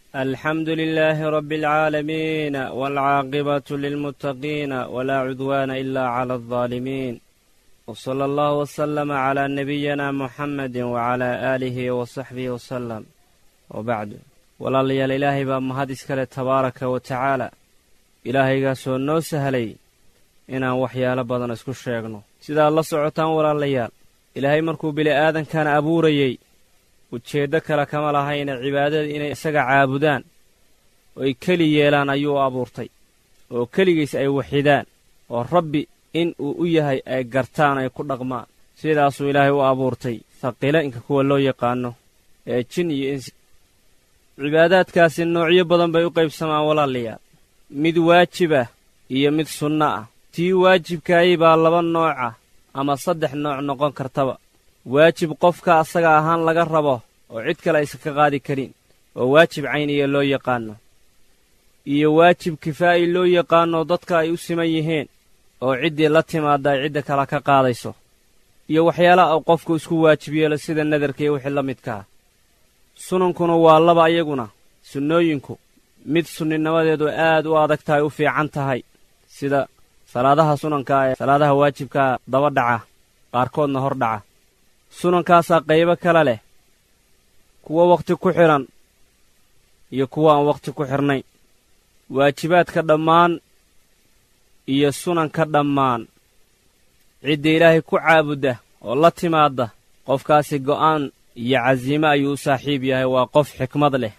الحمد لله رب العالمين والعاقبة للمتقين ولا عدوان إلا على الظالمين وصلى الله وسلم على نبينا محمد وعلى آله وصحبه وسلم وبعد walaalayaal ilaahay baa mahad iskale tabaaraka wa tacaala ilaahaygaasoo noo sahlay inaan waxyaalo badan isku sheegno sidaad la socotaan walaalayaal ilaahay markuu bili'aadankana abuurayey ujeeddo kale kama lahayna cibaadada inay isaga caabudaan oy keli yeelaan ayuu u abuurtay oo keligiis ay waxidaan oo rabbi in uu u yahay ay gartaan ay ku dhaqmaan sidaasuu ilaahay u abuurtay haqiila inka kuwa loo yaqaanno ee jin iyo insi cibaadaadkaasi noocyo badan bay u qaybsamaan walaalayaal mid waajib ah iyo mid sunno ah tii waajibkaayay baa laba nooc ah ama saddex nooc noqon kartaba waajib qofka asaga ahaan laga rabo oo cid kale aysan ka qaadi karin oo waajib cayniya loo yaqaanno iyo waajib kifaa'i loo yaqaanno dadka ay u siman yihiin oo ciddii la timaadda ay cidda kale ka qaadayso iyo waxyaalaha uu qofku isku waajib yeelo sida nadarka iyo wixii la midkaa sunankuna waa laba ayaguna sunnooyinku mid sunninimadeedu aad u adag tahay u fiican tahay sida salaadaha sunankaa ee salaadaha waajibkaa daba dhaca qaarkoodna hor dhaca sunankaasaa qaybo kale leh kuwo wakhti ku xidhan iyo kuwo aan wakhti ku xidhnayn waajibaadka dhammaan iyo sunanka dhammaan cidda ilaahay ku caabudda oo la timaadda qofkaasi go'aan iyo casiime ayuu u saaxiib yahay waa qof xikmad leh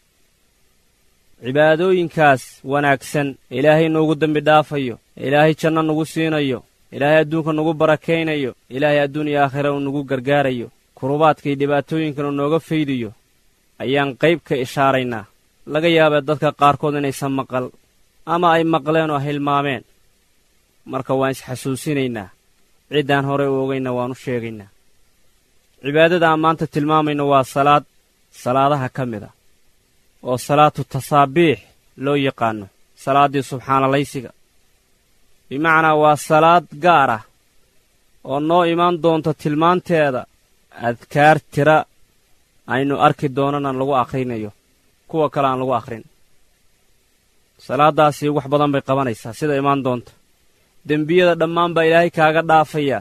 cibaadooyinkaas wanaagsan ilaahay nuugu dembi dhaafayo ilaahay janno nugu siinayo ilaahay adduunka nugu barakaynayo ilaahay adduun iyo aakhira uu nugu gargaarayo kurubaadka iyo dhibaatooyinkana nooga faydayo ayaan qayb ka ishaaraynaa laga yaabee dadka qaarkood inaysan maqal ama ay maqleen oo hilmaameen marka waan isxasuusinaynaa ciddaan horey u ogayna waan u sheegaynaa cibaadada aan maanta tilmaamayno waa salaad salaadaha ka mid a oo salaatu tasaabiix loo yaqaanno salaaddii subxaanalaysiga bimacnaa waa salaad gaar ah oo noo imaan doonta tilmaanteeda adkaar tira aynu arki doonana lagu akhrinayo kuwa kale aan lagu akhrin salaaddaasi wax badan bay qabanaysaa sida imaan doonta dembiyada dhammaan baa ilaahay kaaga dhaafayaa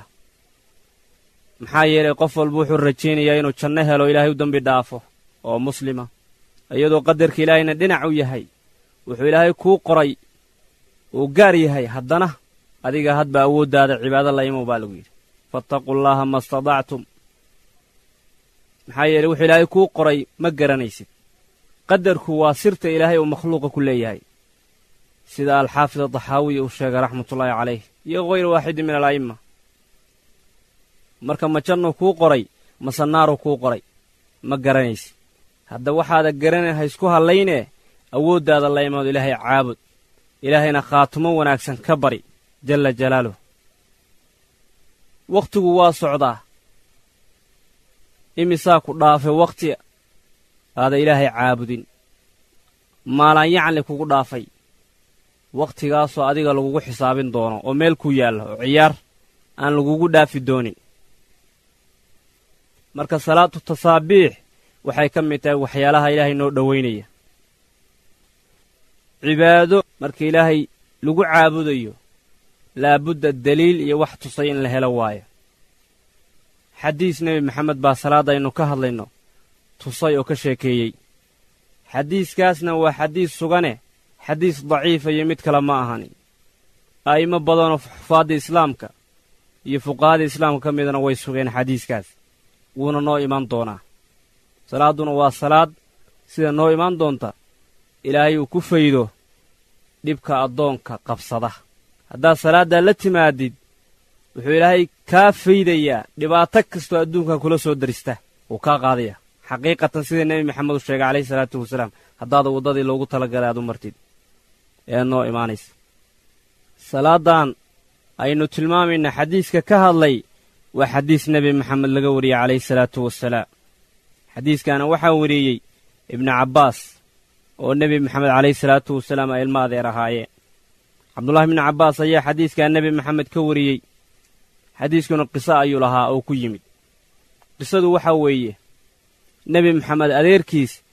maxaa yeelay qof walba wuxuu rajaynayaa inuu janno helo ilaahay u dembi dhaafo oo muslima iyadoo qadarka ilaahayna dhinac u yahay wuxuu ilaahay kuu qoray uu gaar yahay haddana adiga hadba awooddaada cibaado la imow baa lagu yidhi fattaqullaaha ma stadactum maxaa yeeley wuxuu ilaahay kuu qoray ma garanaysid qadarku waa sirta ilaahay uu makhluuqa ku leeyahay sida alxaafid adaxaawiya uu sheegay raxmatullaahi calayh iyo hayr waaxidin min ala'imma marka ma jannuu kuu qoray mase naaruu kuu qoray ma garanaysid hadda waxaada garanay ha isku hallaynee awooddaada la imaado ilaahay caabud ilaahayna khaatumo wanaagsan ka bari jalla jalaaluh wakhtigu waa socdaa imisaa ku dhaafay wakhti aada ilaahay caabudin maalaan yacni kugu dhaafay wakhtigaasoo adiga lagugu xisaabin doono oo meel ku yaalla oo ciyaar aan lagugu dhaafi doonin marka salaatu tasaabiix waxay ka mid tahay waxyaalaha ilaahay noo dhowaynaya cibaado marka ilaahay lagu caabudayo laabudda deliil iyo wax tusay in la helo waayo xadiis nebi maxamed baa salaadaynu ka hadlayno tusay oo ka sheekeeyey xadiiskaasna waa xadiis sugane xadiis daciifa iyo mid kale ma ahani a'immo badanoo xufaadda islaamka iyo fuqahada islaamka ka midana way sugeen xadiiskaas wuuna noo imaan doonaa salaadduna waa salaad sida noo imaan doonta ilaahay uu ku faydo dhibka addoonka qabsada haddaad salaaddaa la timaadid wuxuu ilaahay kaa faydayaa dhibaato kastoo adduunkan kula soo darista wuu kaa qaadaya xaqiiqatan sida nebi maxamed uu sheegay calayhi salaatu wasalaam haddaada waddadii loogu talagalay aad u martid ee noo imaanaysa salaaddan aynu tilmaamayna xadiiska ka hadlay waa xadiis nebi maxamed laga wariyey calayhi salaatu wasalaam xadiiskaana waxaa wariyey ibnu cabbaas oo nebi maxamed calayhi salaatu wasalaam ay ilma adeer ahaayeen cabdullahi ibnu cabbaas ayaa xadiiskaa nebi maxamed ka wariyey xadiiskuna qiso ayuu lahaa oo ku yimid qisadu waxaa weeye nebi maxamed adeerkiis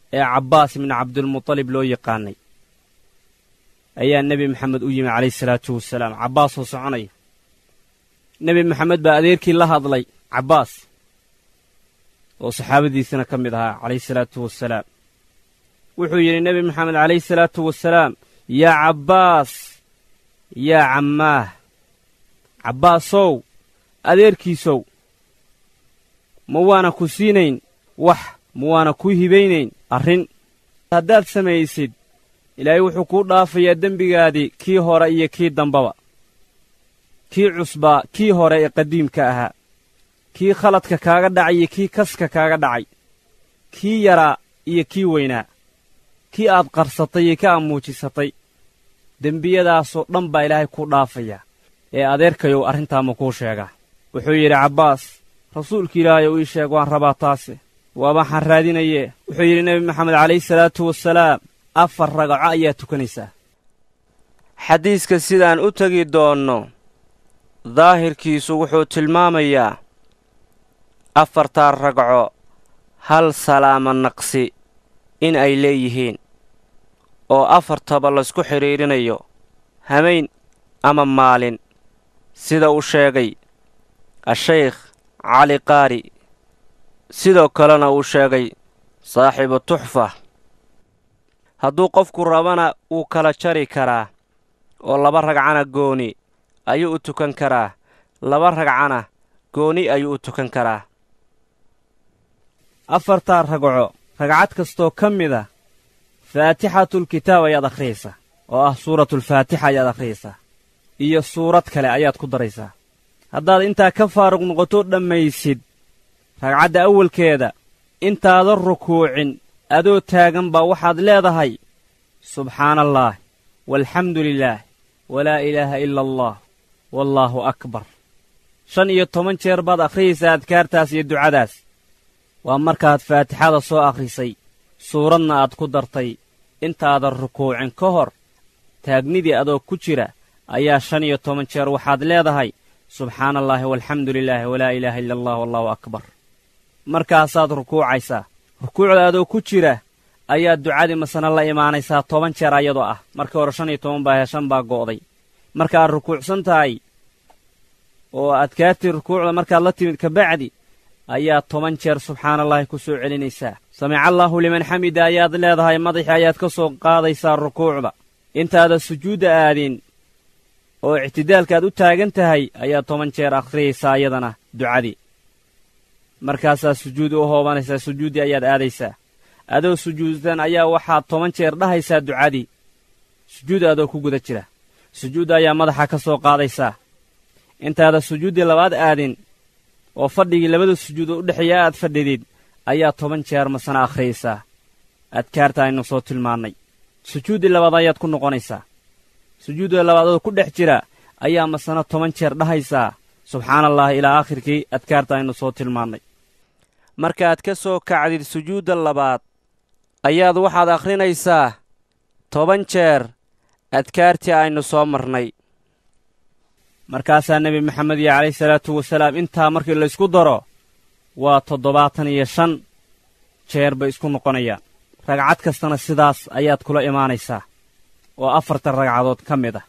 ee cabbaas ibni cabdilmutalib loo yaqaanay ayaa nebi maxamed u yimi calayhi salaatu wasalaam cabbaasoo soconaya nebi maxamed baa adeerkii la hadlay cabbaas oo saxaabadiisana ka mid ahaa calayhi salaatu wasalaam wuxuu yidhi nebi maxamed calayhi salaatu wasalaam yaa cabbaas yaa cammaah cabbaasow adeerkiisow ma waana ku siinayn wax ma waana kuu hibaynayn arrin haddaad samaysid ilaahay wuxuu kuu dhaafayaa dembigaadii kii hore iyo kii dambaba kii cusbaa kii hore ee qadiimka ahaa kii khaladka kaaga dhacay iyo kii kaska kaaga dhacay kii yaraa iyo kii weynaa kii aad qarsatay iyo kii aad muujisatay dembiyadaasoo dhan baa ilaahay kuu dhaafayaa ee adeerkayow arrintaa ma kuu sheegaa wuxuu yidhi cabbaas rasuulka ilaahay ou ii sheeg waan rabaa taase waabaxaan raadinayee wuxuu yidhi nebi maxamed calayhi salaatu wasalaam afar ragaco ayaa tukanaysaa xadiiska sidaan u tegi doonno daahirkiisu wuxuu tilmaamayaa afartaa ragco hal salaama naqsi in ay leeyihiin oo afartaba laysku xidhiidhinayo hamayn ama maalin sida uu sheegay a-shaykh cali qaari sidoo kalena uu sheegay saaxiibu tuxfa hadduu qofku rabana wuu kala jari karaa oo laba ragcana gooni ayuu u tukan karaa laba ragcana gooni ayuu u tukan karaa afartaa ragco ragcad kastoo ka mid a faatixatulkitaab ayaad akhriyaysaa oo ah suuratulfaatixa ayaad akhriyaysaa iyo suurad kale ayaad ku daraysaa haddaad intaa ka faaruq noqoto dhammaysid ragcadda awalkeeda intaadan rukuucin adoo taagan baa waxaad leedahay subxaana allaah walxamdu lilaah walaa ilaaha ila allah wallaahu akbar shan iyo toban jeer baad akhriyaysaa adkaartaas iyo ducadaas waa markaad faatixada soo akhrisay suuradna aad ku dartay intaadan rukuucin ka hor taagnidii adoo ku jira ayaa shan iyo toban jeer waxaad leedahay subxaana allaahi walxamdu lilaahi walaa ilaaha ila allah wallaahu akbar markaasaad rukuucaysaa rukuucda adoo ku jira ayaad ducadii masana la imaanaysaa toban jeer ayadoo ah markii hore shan iyo toban baa shan baa go'day markaad rukuucsan tahay oo adkaartii rukuucda markaad la timid kabacdi ayaad toban jeer subxaanallaahi ku soo celinaysaa samicallaahu liman xamida ayaad leedahay madaxii ayaad ka soo qaadaysaa rukuucda intaadan sujuudda aadin oo ictidaalkaaad u taagan tahay ayaad toban jeer akhriyaysaa iyadana ducadii markaasaad sujuud u hoobanaysaa sujuuddii ayaad aadaysaa adoo sujuudsan ayaa waxaad toban jeer dhahaysaa ducadii sujuud adoo ku guda jira sujuudda ayaa madaxa ka soo qaadaysaa intaadan sujuuddii labaad aadin oo fadhigii labada sujuudood u dhexeeya aad fadhidid ayaa toban jeer masana akhriyaysaa adkaarta aynu soo tilmaannay sujuuddii labaad ayaad ku noqonaysaa sujuudda labaadoo ku dhex jira ayaa masana toban jeer dhahaysaa subxaana allahi ilaa aakhirkii adkaarta aynu soo tilmaannay markaad ka soo kacdid sujuudda labaad ayaad waxaad akhrinaysaa toban jeer adkaartii aynu soo marnay markaasaa nebi maxamed iyo calayhi salaatu wasalaam intaa markii laysku daro waa toddobaatan iyo shan jeer bay isku noqonayaan ragcad kastana sidaas ayaad kula imaanaysaa oo afartan ragcadood ka mid ah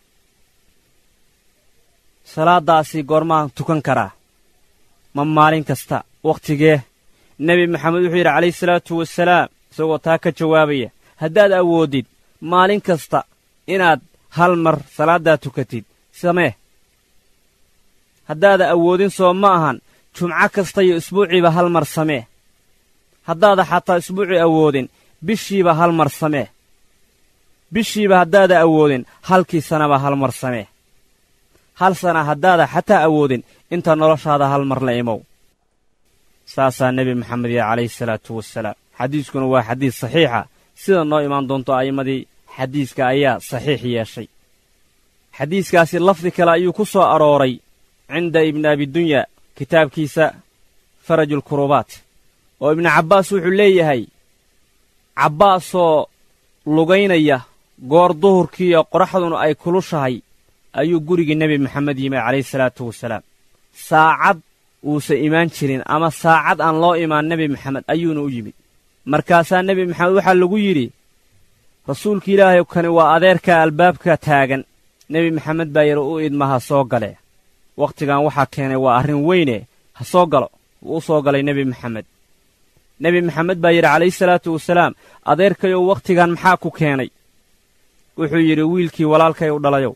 salaaddaasi goormaan tukan karaa ma maalin kasta wakhtigee nebi maxamed wuxuu yidhi calayhi salaatu wasalaam isagoo taa ka jawaabaya haddaad awooddid maalin kasta inaad hal mar salaaddaa tukatid samee haddaada awoodin soo ma ahan jumco kasta iyo isbuuciiba hal mar samee haddaada xataa isbuucii awoodin bishiiba hal mar samee bishiiba haddaada awoodin halkii sanaba hal mar samee hal sana haddaada xataa awoodin inta noloshaada hal mar la imow saasaa nebi maxamed yah calayhi salaatu wasalaam xadiiskuna waa xadiis saxiixa sida noo imaan doonto a'immadii xadiiska ayaa saxiix yeeshay xadiiskaasi lafdi kale ayuu ku soo arooray cinda ibni abidunya kitaabkiisa farajulkurubaat oo ibnu cabbaas wuxuu leeyahay cabbaasoo lugaynaya goor duhurkiiyo qoraxduna ay kulushahay ayuu gurigii nebi maxamed yimi calayhi salaatu wasalaam saacad uusa imaan jirin ama saacad aan loo imaan nebi maxamed ayuuna u yimid markaasaa nebi maxamed waxaa lagu yidhi rasuulka ilaahay kani waa adeerka albaabka taagan nebi maxamed baa yidhi u idma ha soo gale wakhtigan waxaa keenay waa arrin weyne ha soo galo wuu u soo galay nebi maxamed nebi maxamed baa yidhi calayhi salaatu wasalaam adeerkayow wakhtigan maxaa ku keenay wuxuu yidhi wiilkii walaalkay u dhalayow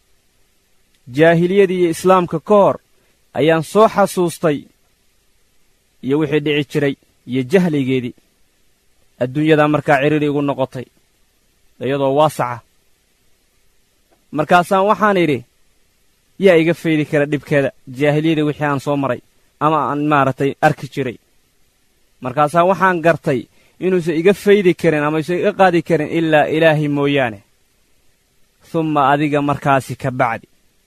jaahiliyadii iyo islaamka ka hor ayaan soo xasuustay iyo wixii dhici jiray iyo jahligeedii adduunyadaa markaa cidhiri igu noqotay iyadoo waasaca markaasaan waxaan idhi yaa iga faydi kara dhibkeeda jaahiliyada wixii aan soo maray ama aan maaragtay arki jiray markaasaa waxaan gartay inuusan iga faydi karin ama isan iga qaadi karin ilaa ilaahay mooyaane humma adiga markaasi ka bacdi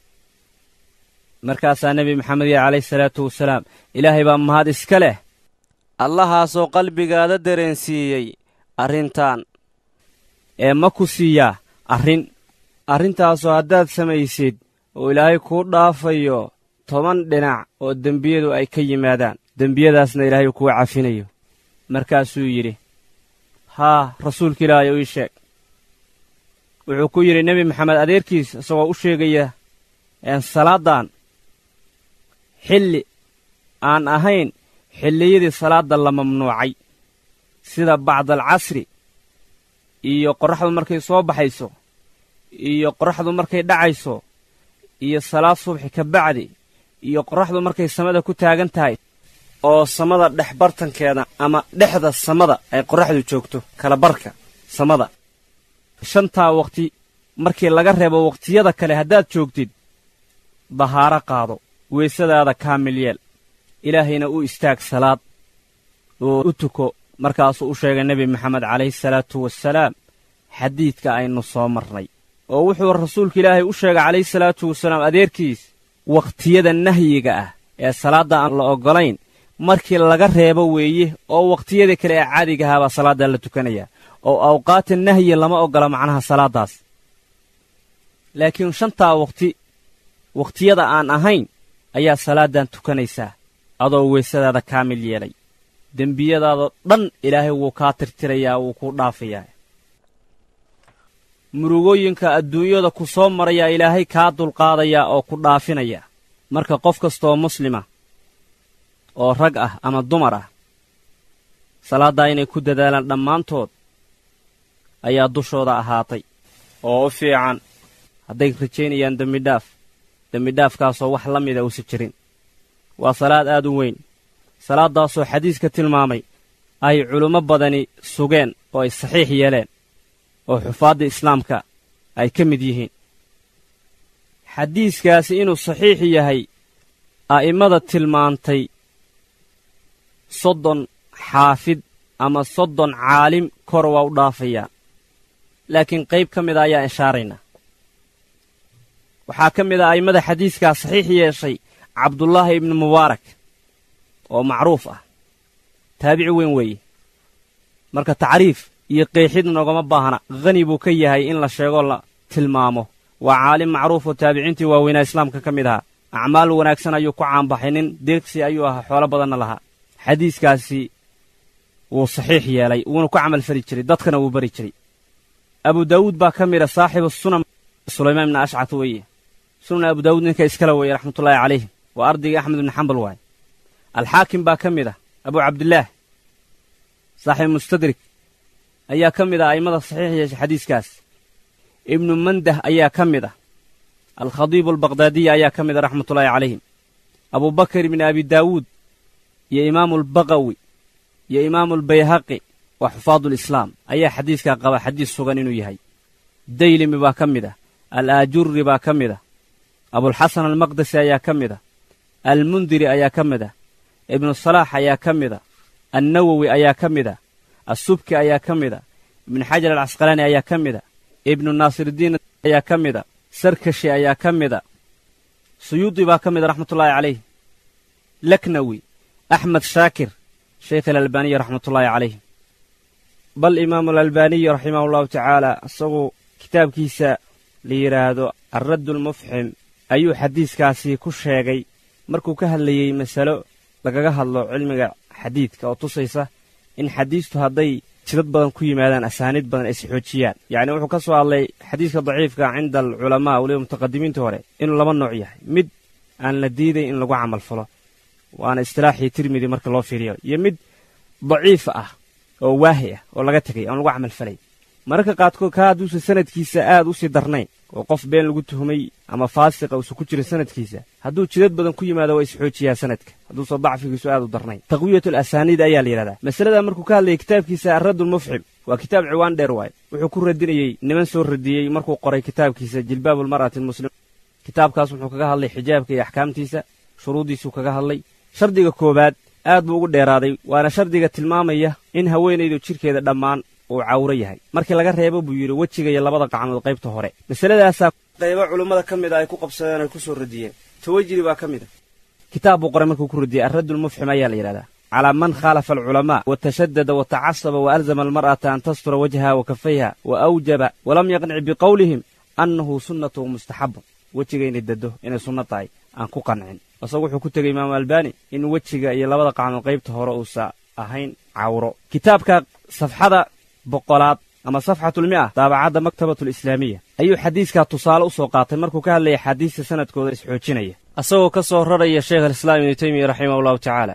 markaasaa nebi maxamed yah calayhi salaatu wasalaam ilaahay baa mahad iska leh allahaasoo qalbigaada dareensiiyey arrintan ee ma ku siiyaa arrin arrintaasoo haddaad samaysid oo ilaahay kuu dhaafayo toban dhinac oo dembiyadu ay ka yimaadaan dembiyadaasna ilaahay kuu cafinayo markaasuu yidhi haa rasuulka ilaahay u ii sheeg wuxuu ku yidhi nebi maxamed adeerkiis isagoo u sheegaya salaaddan xilli aan ahayn xilliyadii salaadda la mamnuucay sida bacdalcasri iyo qorraxdu markay soo baxayso iyo qorraxdu markay dhacayso iyo salaad subxi ka bacdi iyo qorraxdu markay samada ku taagan tahay oo samada dhex bartankeeda ama dhexda samada ay qorraxdu joogto kala barka samada shantaa wakhti markii laga reebo wakhtiyada kale haddaad joogtid dahaaro qaado weysadaada kaamil yeel ilaahayna u istaag salaad oo u tuko markaasuu u sheegay nebi maxamed calayhi salaatu wasalaam xadiidka aynu soo marnay oo wuxuu rasuulka ilaahay u sheegay calayhi salaatu wasalaam adeerkiis wakhtiyada nahyiga ah ee salaadda aan la oggolayn markii laga reebo weeye oo wakhtiyada kale ee caadigahaa baa salaaddaa la tukanayaa oo awqaata nahyi lama oggola macnaha salaaddaas laakiin shantaa wakhti wakhtiyada aan ahayn ayaa salaaddan tukanaysaa adoo weysadaada kaamil yeelay dembiyadaadoo dhan ilaahay wuu kaa tirtirayaa wuu kuu dhaafayaa murugooyinka adduunyada ku soo marayaa ilaahay kaa dulqaadayaa oo ku dhaafinaya marka qof kastooo muslima oo rag ah ama dumar ah salaaddaa inay ku dadaalaan dhammaantood ayaa dushooda ahaatay oo u fiican hadday rajaynayaan dembidhaaf dembidhaafkaasoo wax la mida uusa jirin waa salaad aad u weyn salaaddaasoo xadiiska tilmaamay ay culimmo badani sugeen oo ay saxiix yeeleen oo xufaadda islaamka ay ka mid yihiin xadiiskaasi inuu saxiix yahay a'immada tilmaantay soddon xaafid ama soddon caalim kor waa u dhaafayaa laakiin qayb ka mida ayaa ishaaraynaa waxaa ka mid a a'immada xadiiskaa saxiix yeeshay cabdullaahi ibnu mubaarak oo macruuf ah taabici weyn weeye marka tacriif iyo qeexid noogama baahna khani buu ka yahay in la sheegoo la tilmaamo waa caalim macruuf oo taabiciintii waaweynaa islaamka ka mid ahaa acmaal wanaagsan ayuu ku caanbaxay nin deeqsi ayuu ahaa xoolo badanna lahaa xadiiskaasi wuu saxiix yeelay wuuna ku camal fali jiray dadkana wuu bari jiray abu daawuud baa ka mida saaxibu sunan sulaymaan ibna ashcat weeye sunan abu daawuud ninka iskale weeye raxmatullaahi calayh waa ardaygii axmed ibni xambal waaye alxaakim baa ka mid ah abu cabdillaah saaxiib mustadrik ayaa ka mid ah a'immada saxiix yeeshay xadiiskaas ibnu mandah ayaa ka mid ah alkhadiibu albaqhdaadiya ayaa ka mid ah raxmatullaahi calayhim abubakar ibni abi daawuud iyo imaamu albaqawi iyo imaamu albayhaqi waa xufaadulislaam ayaa xadiiskaa qaba xadiis sugan inuu yahay daylimi baa ka mid ah alaajurri baa ka mid ah abulxasan almaqdesi ayaa ka mid ah almundiri ayaa ka mid ah ibnu salaax ayaa ka mid ah annawowi ayaa ka mid ah assubki ayaa ka mid ah ibnu xajar alcasqalaani ayaa ka mid ah ibnu naasirdiin ayaa ka mid a sarkashi ayaa ka mid a suyuudi baa ka mid a raxmatullaahi calayh laknawi axmed shaakir sheykh alalbaaniyi raxmatullaahi calayh bal imaamu alalbaaniyi raximahu allahu tacaala isagu kitaabkiisa la yidhaahdo alraddulmufxim ayuu xadiiskaasi ku sheegay markuu ka hadlayey masalo lagaga hadlo cilmiga xadiidka oo tusaysa in xadiistu hadday jidad badan ku yimaadaan asaaniid badan ay isxoojiyaan yacni wuxuu ka soo hadlay xadiiska daciifka cinda alculamaa weliba mutaqadimiinta hore inuu laba nooc yahay mid aan la diiday in lagu camal falo waana istilaaxii tirmidi marka loo fiiriyo iyo mid daciif ah oo waahi ah oo laga tegay aan lagu camal falay mararka qaadkood kaa hadduusan sanadkiisa aad u sii darnayn oo qof been lagu tuhmay ama faasiqa uusan ku jirin sanadkiisa hadduu jidad badan ku yimaado waa isxoojiyaa sanadka hadduusan dacfigiisu aad u darnayn taqwiyatul asaaniid ayaa la yidhahdaa masaladaa markuu ka hadlayay kitaabkiisa arraddulmufxim waa kitaab ciwaan dheer waaye wuxuu ku radinayey niman soo radiyey markuu qoray kitaabkiisa jilbaabulmar'ati almuslim kitaabkaas wuxuu kaga hadlay xijaabka iyo axkaamtiisa shuruuddiisuu kaga hadlay shardiga koowaad aad buu ugu dheeraaday waana shardiga tilmaamaya in haweenaydu jidhkeeda dhammaan uu cawro yahay markii laga reebo buu yidhi wejiga iyo labada qacmood qaybta hore masaladaasaa qaybo culummada ka mid a ay ku qabsadeen ay ku soo radiyeen tawajiri baa ka mid a kitaab buu qoray markuu ku radiyey arraddulmufxim ayaa la yidhahdaa calaa man khaalafa alculamaa wa tashadada wa tacasaba wa alzama almar'ata an tastura wajhaha wa kafayha wa awjaba walam yaqnic biqowlihim annahu sunnatu mustaxabun wejiga inay dado inay sunno tahay aan ku qancin isagu wuxuu ku tegey imaamu albaani in wejiga iyo labada qacmood qaybta hore uusa ahayn cawro kitaabka safxada boqolaad ama safxatulmi'a daabacadda maktabatulislaamiya ayuu xadiiskaa tusaale u soo qaatay markuu ka hadlayay xadiista sanadkooda isxoojinaya isagoo ka soo raraya sheekh alislaam ibnu teymiya raximah allahu tacaala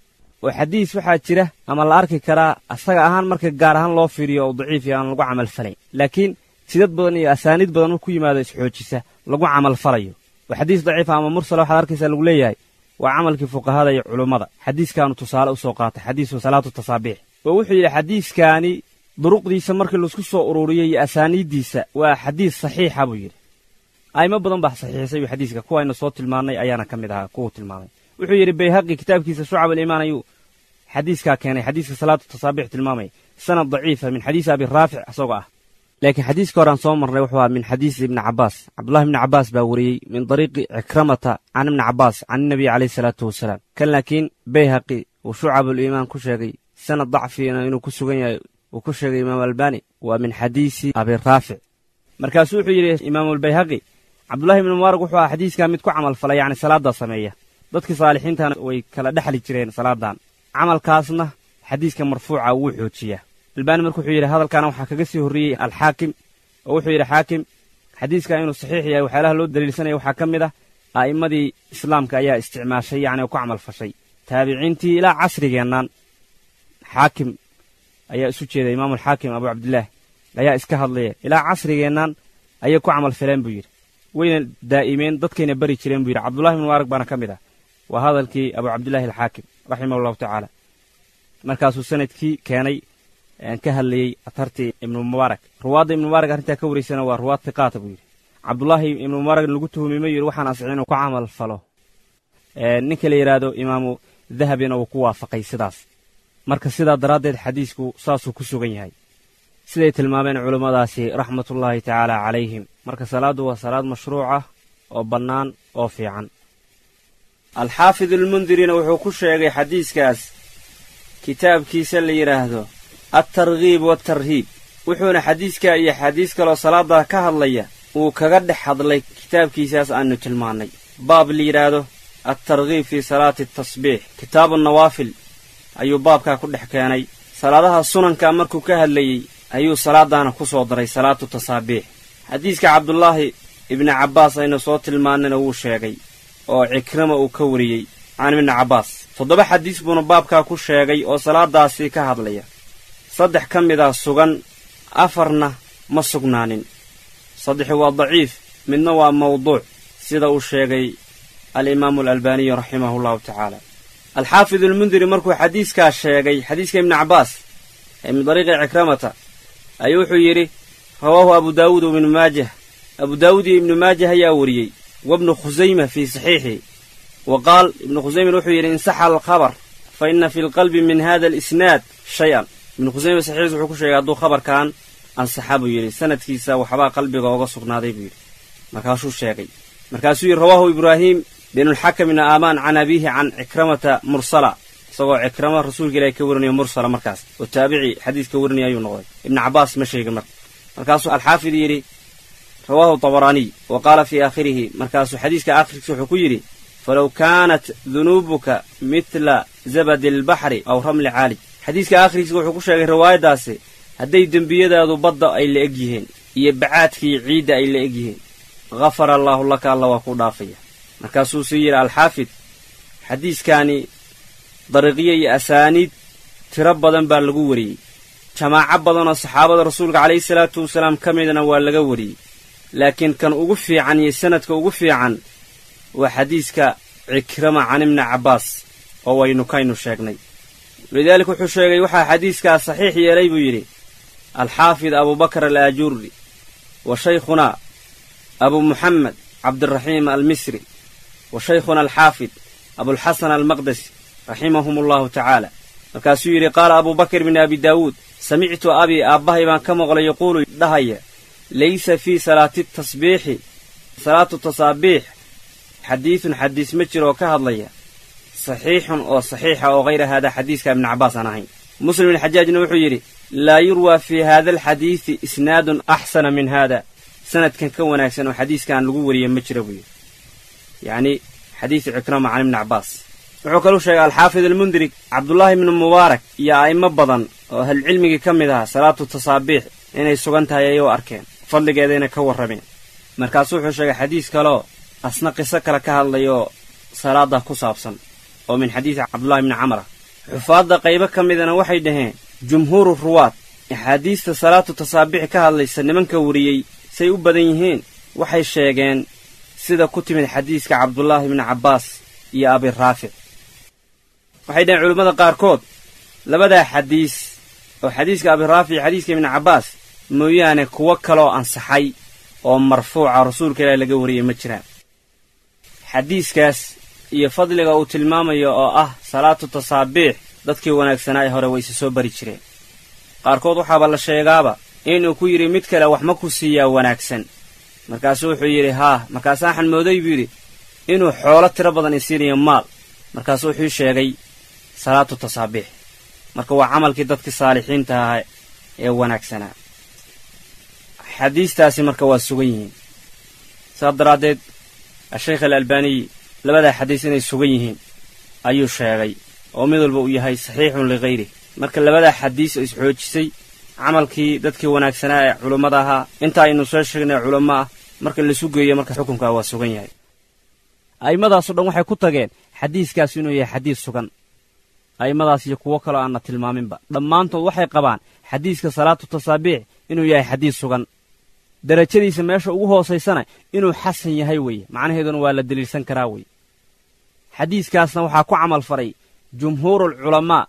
oo xadiis waxaa jira ama la arki karaa asaga ahaan marka gaar ahaan loo fiiriyo oo daciif iyo aan lagu camalfalayn laakiin sidad badan iyo asaaniid badan marku yimaado isxoojisa lagu camalfalayo oo xadiis daciifa ama mursala waxaad arkaysaa lagu leeyahay waa camalkii fuqahada iyo culummada xadiiskaanu tusaale u soo qaatay xadiisu salaatu tasaabiix oo wuxuu yidhi xadiiskaani duruqdiisa markii laisku soo ururiyey iyo asaaniiddiisa waa xadiis saxiixa buu yidhi a'imo badan baa saxiixisay uu xadiiska kuwaynu soo tilmaannay ayaana ka mid ahaa kuwuu tilmaamay wuxuu yidhi bayhaqi kitaabkiisa shucab aliimaan ayuu xadiiskaa keenay xadiiska salaatu tasaabiix tilmaamaya sanad daciifa min xadiisi abi raafic isagoo ah laakiin xadiiska hore aan soo marnay wuxuu ahaa min xadiisi ibni cabbaas cabdullahi ibni cabbaas baa wariyey min dariiqi cikramata can ibni cabbaas can inabiy calayhi salaatu wasalaam kan laakiin bayhaqi uu shucabuliimaan ku sheegay sanad dacfiina inuu ku sugan yahay uu ku sheegay imaamu albani waa min xadiisi abi raafic markaasuu wuxuu yidhi imaamulbayhaqi cabdullahi ibni mubaarak wuxuu ahaa xadiiskaa mid ku camal falay yacni salaaddaa sameeya dadkii saalixiintana way kala dhexli jireen salaadan camalkaasna xadiiska marfuuca wuu xoojiyaa albaani marka wuxuu yidhi hadalkaana waxaa kaga sii horreeyey alxaakim oo wuxuu yidhi xaakim xadiiska inuu saxiix yahay waxyaalaha loo daliilsanaya waxaa ka mid ah a'immadii islaamka ayaa isticmaashay yacni oo ku camal fashay taabiciintii ilaa casrigeennaan xaakim ayaa isu jeeda imaamulxaakim abu cabdillaah ayaa iska hadlaya ilaa casrigeennaan ayay ku camal faleen buu yidhi wayna daa'imeen dadkayna bari jireen buu yidhi cabdullahi ibn mubaarak baana ka mid ah waa hadalkii abu cabdillahi alxaakim raximah allahu tacaala markaasuu sanadkii keenay ka hadlayey atartii ibnu mubaarak ruwaadda ibnu mubaarak arrintaa ka waraysana waa ruwaad tiqaata buu yidhi cabdullaahi ibnu mubaarak lagu tuhumay ma yidhi waxaan asixin inuu ku camal falo ninka la yidhaahdo imaamu dahabina wuu ku waafaqay sidaas marka sidaa daraaddeed xadiisku saasuu ku sugan yahay siday tilmaameen culummadaasi raxmatullaahi tacaala calayhim marka salaaddu waa salaad mashruuc ah oo bannaan oo fiican alxaafid almundirina wuxuu ku sheegay xadiiskaas kitaabkiisa la yidhaahdo altarghiib waatarhiib wuxuuna xadiiskaa iyo xadiis kaloo salaaddaa ka hadlaya uu kaga dhex hadlay kitaabkiisaas aannu tilmaannay baab la yidhaahdo altarghiib fii salaati atasbiix kitaabu nawaafil ayuu baabkaa ku dhex keenay salaadaha sunanka markuu ka hadlayey ayuu salaadaana ku soo daray salaatu tasaabiix xadiiska cabdulaahi ibni cabbaas aynu soo tilmaannayna wuu sheegay oo cikrama uu ka wariyey can ibni cabbaas toddoba xadiis buuna baabkaa ku sheegay oo salaadaasii ka hadlaya saddex ka mid ah sugan afarna ma sugnaanin saddexi waa daciif midna waa mawduuc sida uu sheegay alimaamu alalbaaniyu raximahu allahu tacaala alxaafid almundiri markuu xadiiskaa sheegay xadiiska ibni cabbaas ee min dariiqi cikramata ayuu wuxuu yidhi rawaahu abu daawuud ibnu maajah abu daawuud iyo ibnu maajah ayaa wariyey wabnu khusayma fii saxiixihi wa qaal ibnu khusayman wuxuu yidhi insaxa alkhabar fa inna fi lqalbi min hada alisnaad shay-an ibnu khusayma saxiixiis wuxuu ku sheegay hadduu khabarkan ansaxa buu yidhi sanadkiisa waxbaa qalbiga ooga sugnaaday buu yidhi markaasuu sheegay markaasuu yidhi rawaahu ibraahiim binulxakam ibni aamaan can abiihi can cikramata mursala isagoo cikrama rasuulka ilahi ka warinayo mursala markaas oo taabici xadiiska warinaya ayuu noqday ibnu cabbaas ma sheegin marka markaasuu alxaafid yidhi rawaahu tabaraaniy wa qaala fii aakhirihi markaasuu xadiiska aakhirkiisa wuxuu ku yidhi falow kaanat dunuubuka midla zabadi albaxri aw ramli caalij xadiiska aakhiriisa wuxuu ku sheegay riwaayaddaasi hadday dembiyadaadu badda ay la eg yihiin iyo bacaadkii ciidda ay la eg yihiin hafara allaahu laka alla waa ku dhaafaya markaasuu sii yidhi alxaafid xadiiskaani dariiqyo iyo asaaniid tiro badan baa lagu wariyey jamaaco badanoo saxaabada rasuulka calayhi salaatu wasalaam ka midna waa laga wariyey laakiin kan ugu fiican iyo sanadka ugu fiican waa xadiiska cikrama can ibni cabbaas oo waynu kaynu sheegnay walidaalika wuxuu sheegay waxaa xadiiskaas saxiix yeelay buu yidhi alxaafid abubakar alaajuuri wa shaykhunaa abu muxamed cabdiraxiim almisri wa shaykhuna alxaafid abulxasan almaqdesi raximahum allahu tacaala markaasuu yidhi qaala abubakr bni abi daawuud samictu abii aabbahay baan ka maqlay yaquulu dhahaya laysa fii salaati tasbiixi salaatu tasaabiix xadiidun xadiis ma jiro oo ka hadlaya saxiixun oo saxiixa oo hayra haadaa xadiiska ibni cabbaas aan ahayn muslim ibn xajaajna wuxuu yidhi laa yurwaa fii haada alxadiidi isnaadun axsana min haada sanadkan ka wanaagsan oo xadiiskan lagu wariye ma jira buu yidhi yacni xadiidu cikrama can ibni cabbaas wuxuu kaluu sheegay alxaafid almundirig cabdullaahi ibnu mubaarak iyo a'immo badan oo ahlulcilmigii ka mid ahaa salaatu tasaabiix inay sugan tahay ayuu arkeen fadligeedayna ka warrameen markaasuu wuxuu sheegay xadiis kaleoo asna qiso kale ka hadlayoo salaadda ku saabsan oo min xadiidi cabdullahi ibni camara xufaadda qaybo ka midana waxay dhaheen jumhuuru ruwaad axaadiista salaatu tasaabiix ka hadlaysa nimanka wariyey say u badan yihiin waxay sheegeen sida ku timid xadiiska cabdullaahi ibni cabbaas iyo abiraafic waxay dhaheen culimmada qaarkood labadaa xadiis oo xadiiska abiraafic iyo xadiiska ibni cabbaas mooyaane kuwo kaloo ansaxay oo marfuuca rasuulka ilaah laga wariyey ma jiraan xadiiskaas iyo fadliga uu tilmaamayo oo ah salaatu tasaabiix dadkii wanaagsanaa ee hore way isa soo bari jireen qaarkood waxaaba la sheegaaba inuu ku yidhi mid kale wax ma ku siiyaa wanaagsan markaasuu wuxuu yidhi haa markaasaa waxaan mooday buu yidhi inuu xoolo tiro badan isiinayo maal markaasuu wuxuu sheegay salaatu tasaabiix marka waa camalkii dadkii saalixiinta ahaa ee wanaagsanaa xadiistaasi marka waa sugan yihiin saas daraaddeed asheykh alalbaaniyi labadaa xadiis inay sugan yihiin ayuu sheegay oo mid walba uu yahay saxiixun lihayrih marka labadaa xadiis oo isxoojisay camalkii dadkii wanaagsanaa ee culummada ahaa inta aynu soo sheegnay culamo ah marka laisu geeyo marka xukunkaa waa sugan yahay a'immadaasoo dhan waxay ku tageen xadiiskaas inuu yahay xadiis sugan a'immadaas iyo kuwo kaloo aanna tilmaaminba dhammaantood waxay qabaan xadiiska salaatu tasaabiix inuu yahay xadiis sugan derajadiisa meesha ugu hoosaysana inuu xasan yahay weeye macnaheeduna waa la deliilsan karaa weye xadiiskaasna waxaa ku camal faray jumhuurul culamaa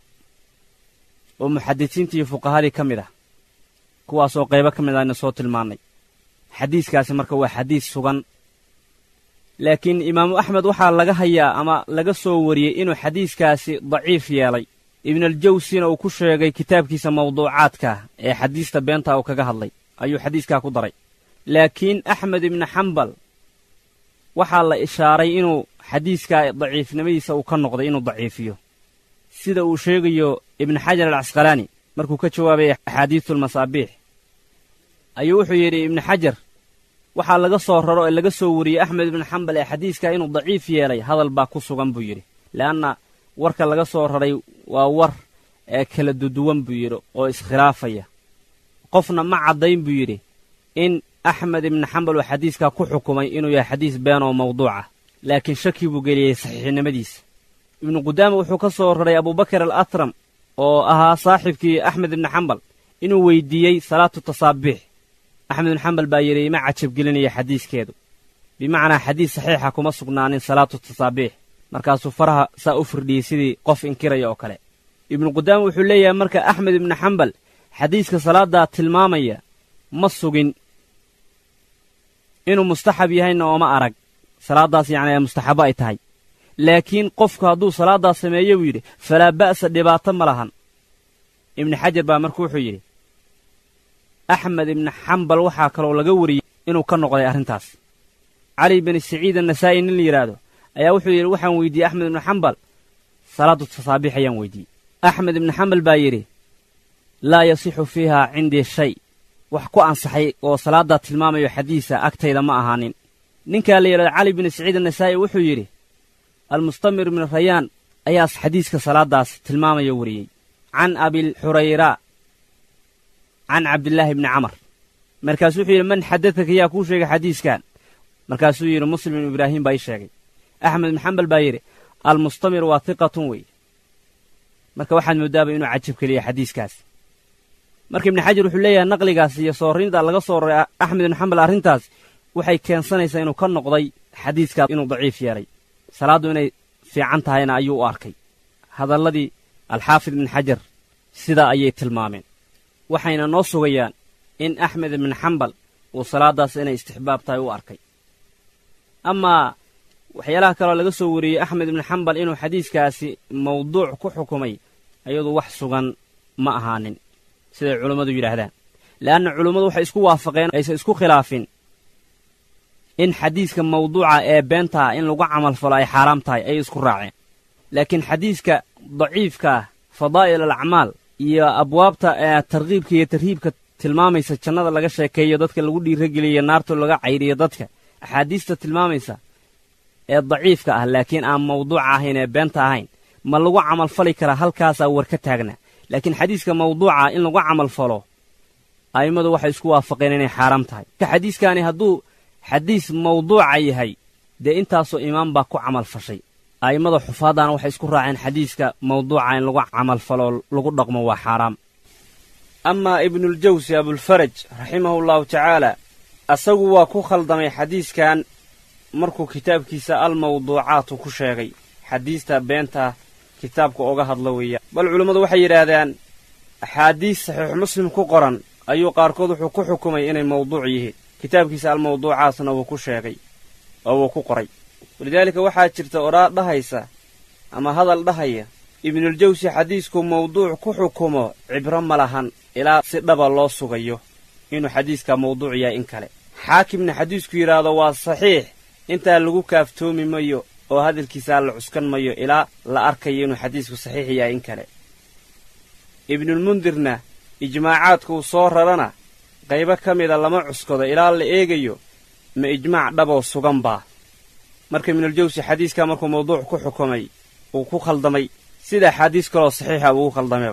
oo muxadisiintii iyo fuqahadii ka mid ah kuwaasoo qaybo ka mid ahna soo tilmaannay xadiiskaasi marka waa xadiis sugan laakiin imaamu axmed waxaa laga hayaa ama laga soo wariyey inuu xadiiskaasi daciif yeelay ibnaljawsina uu ku sheegay kitaabkiisa mawduucaadka ee xadiista beentaa uu kaga hadlay ayuu xadiiskaa ku daray laakiin axmed ibni xambal waxaa la ishaaray inuu xadiiskaa daciifnimadiisa uu ka noqday inuu daciifiyo sida uu sheegayo ibnu xajar alcasqalaani markuu ka jawaabay axaadiisulmasaabiix ayuu wuxuu yidhi ibnu xajar waxaa laga soo raro ee laga soo wariyey axmed ibnu xambal ee xadiiskaa inuu daciif yeelay hadal baa ku sugan buu yidhi le'anna warka laga soo raray waa war ee kala duduwan buu yidhi oo iskhilaafaya qofna ma caddayn buu yidhi in axmed ibnu xambal uu xadiiskaa ku xukumay inuu yahay xadiis been oo mawduucah laakiin shaki buu geliyey saxiixnimadiisa ibnu qudaama wuxuu ka soo raray abubakar al atram oo ahaa saaxibkii axmed ibnu xambal inuu weydiiyey salaatu tasaabiix axmed ibnu xambal baa yidhi ima cajabgelinaya xadiiskeedu bimacnaa xadiis saxiixa kuma sugnaanin salaatu tasaabiix markaasuu faraha saa u firdhiyey sidii qof inkiraya oo kale ibnu qudaama wuxuu leeyahay marka axmed ibnu xambal xadiiska salaaddaa tilmaamaya ma sugin inuu mustaxab yahayna ooma arag salaaddaas yacni ee mustaxabo ay tahay laakiin qofku hadduu salaaddaas sameeyo buu yidhi falaa ba'sa dhibaato ma lahan ibnu xajar baa marka wuxuu yidhi axmed ibnu xambal waxaa kaloo laga wariyey inuu ka noqday arrintaas cali bini saciid annasaa'i nin la yidhaahdo ayaa wuxuu yidhi waxaan weydiiyey axmed ibnu xambal salaadu tasaabiix ayaan weydiiyey axmed ibnu xambal baa yidhi laa yasixu fiiha cindii shay wax ku ansaxay oo salaaddaa tilmaamayo xadiisa agtayda ma ahaanin ninkaa la yidhahdo cali bini saciid annasaa'i wuxuu yidhi almustamir ibnu rayaan ayaas xadiiska salaaddaas tilmaamaya wariyey can abilxurayra can cabdillaahi bni camar markaasuu wuxuu yidhi man xadadaka yaa kuu sheegay xadiiskan markaasuu yidhi muslim ibnu ibraahim baa ii sheegay axmed ibnu xambal baa yidhi almustamir waa hiqatun wey marka waxaad moodaaba inuu cajab keliya xadiiskaas marka ibnu xajar wuxuu leeyahay naqligaas iyo soorinta laga soo roray axmed ibnu xambal arrintaas waxay keensanaysaa inuu ka noqday xadiiskaas inuu daciif yeelay salaaddu inay fiican tahayna ayuu u arkay hadalladii alxaafid ibnu xajar sidaa ayay tilmaameen waxayna noo sugayaan in axmed ibnu xambal uu salaaddaas inay istixbaab tahay u arkay amaa waxyaalaha kaloo laga soo wariyey axmed ibnu xambal inuu xadiiskaasi mawduuc ku xukumay ayadu wax sugan ma ahaanin siday culummadu yidhaahdaan le'anna culummadu waxay isku waafaqeen aysan isku khilaafin in xadiiska mawduuca ee beentaa in lagu camalfalo ay xaaraam tahay ayay isku raaceen laakiin xadiiska daciifka ah fadaa'il alacmaal iyo abwaabta ee tarkiibka iyo tarhiibka tilmaamaysa jannada laga sheekeeyo dadka lagu dhiirageliyo naarta laga cayriyo dadka axaadiista tilmaamaysa ee daciifka ah laakiin aan mawduuca ahayn ee beenta ahayn ma lagu camalfali karaa halkaasaa war ka taagna laakiin xadiiska mawduuca in lagu camalfalo a'immadu waxay isku waafaqeen inay xaaraam tahay ka xadiiskaani hadduu xadiis mawduuca yahay dee intaasoo imaam baa ku camalfashay a'immada xufaaddaana waxay isku raaceen xadiiska mawduuca in lagu camalfalo lagu dhaqmo waa xaaraam amaa ibnuuljawsi abulfaraj raximahullahu tacaala asagu waa ku khaldamay xadiiskan markuu kitaabkiisa almawduucaatu ku sheegay xadiista beenta kitaabka oga hadla weeya bal culummadu waxay yidhaahdaan axaadiis saxiix muslim ku qoran ayuu qaarkood wuxuu ku xukumay inay mawduuc yihiin kitaabkiisa almawduucaatna wuu ku sheegay oo wuu ku qoray walidaalika waxaa jirta odhaa dhahaysa ama hadal dhahaya ibnuuljawsi xadiisku mawduuc ku xukumo cibro ma lahan ilaa si dhaba loo sugayo inuu xadiiskaa mawduuc yahay in kale xaakimna xadiisku yidhaahdo waa saxiix intaa lagu kaaftoomi mayo oo hadalkiisaa la cuskan mayo ilaa la arkayo inuu xadiisku saxiix yahay in kale ibnulmundirna ijmaacaadka uu soo rarana qaybo ka mida lama cuskado ilaa la eegayo ma ijmaac dhaboo sugan baa marka ibnuljawsi xadiiskaa markuu mawduuc ku xukumay uu ku khaldamay sida axaadiis kaloo saxiixa ugu khaldameba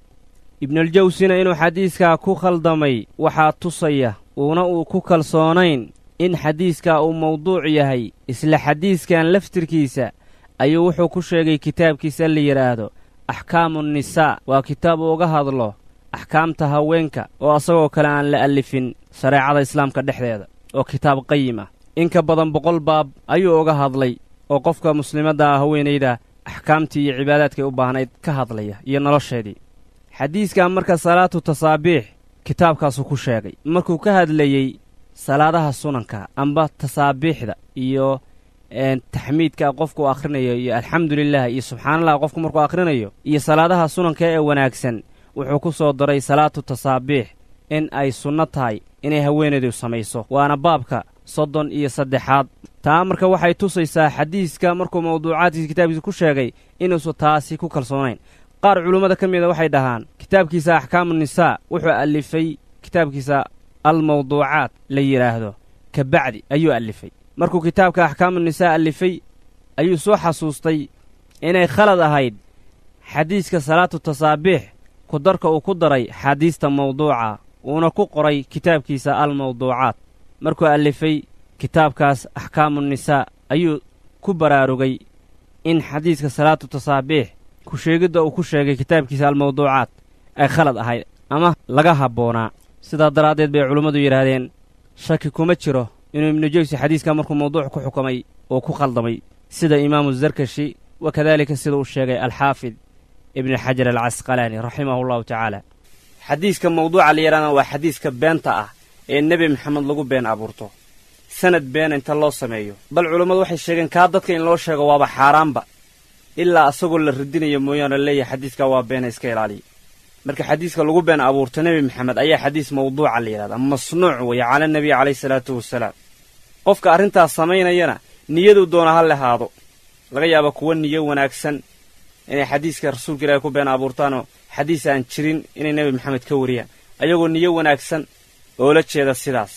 ibnuljawsina inuu xadiiskaa ku khaldamay waxaa tusaya uuna uu ku kalsoonayn in xadiiskaa uu mawduuc yahay isla xadiiskan laftirkiisa ayuu wuxuu ku sheegay kitaabkiisa la yidhaahdo axkaamu nnisaa waa kitaab uuga hadlo axkaamta haweenka oo asagoo kale aan la allifin shareecada islaamka dhexdeeda oo kitaab qayim ah in ka badan boqol baab ayuu uga hadlay oo qofka muslimadda ah haweenayda axkaamtii iyo cibaadaadkay u baahnayd ka hadlaya iyo nolosheedii xadiiskan marka salaatu tasaabiix kitaabkaasuu ku sheegay markuu ka hadlayey salaadaha sunanka amba tasaabiixda iyo taxmiidka qofku akhrinayo iyo alxamdulilah iyo subxaanallah qofku markuu akhrinayo iyo salaadaha sunanka ee wanaagsan wuxuu ku soo daray salaatu tasaabiix in ay sunno tahay inay haweenaydu samayso waana baabka soddon iyo saddexaad taa marka waxay tusaysaa xadiiska markuu mawduucaadkiisa kitaabkiisa ku sheegay inuusan taasi ku kalsoonayn qaar culummada ka mida waxay dhahaan kitaabkiisa axkaamu nisaa wuxuu allifay kitaabkiisa almawduucaat la yidhaahdo ka bacdi ayuu allifay markuu kitaabka axkaamu nisaa allifay ayuu soo xasuustay inay khalad ahayd xadiiska salaatu tasaabiix ku darka uu ku daray xaadiista mawduuca uuna ku qoray kitaabkiisa almawduucaat markuu allifay kitaabkaas axkaamu nisaa ayuu ku baraarugay in xadiiska salaatu tasaabiix ku sheegidda uu ku sheegay kitaabkiisa almawduucaat ay khalad ahayd ama laga habboonaa sidaa daraaddeed bay culummadu yidhaahdeen shaki kuma jiro inuu ibnujawsi xadiiskaa markuu mawduuc ku xukumay oo ku khaldamay sida imaamu zarkashi wa kadaalika sida uu sheegay alxaafid ibni xajar alcasqalaani raximahu allahu tacaala xadiiska mawduuca la yidhahdana waa xadiiska beenta ah ee nebi maxamed lagu been abuurto sanad beena inta loo sameeyo bal culummadu waxay sheegeen kaa dadka in loo sheego waaba xaaraanba ilaa asagoo la radinayo mooyaane leeyahay xadiiskaa waa beena iska ilaaliya marka xadiiska lagu been abuurto nebi maxamed ayaa xadiis mawduuca la yidhahdaa masnuuc weeye cala nebiy calayhi salaatu wasalaam qofka arrintaas samaynayana niyaduu doona ha lehaado laga yaaba kuwa niyo wanaagsan inay xadiiska rasuulka ilaahay ku been abuurtaanoo xadiis aan jirin inay nebi maxamed ka wariyaan ayagoo niyo wanaagsan oo la jeeda sidaas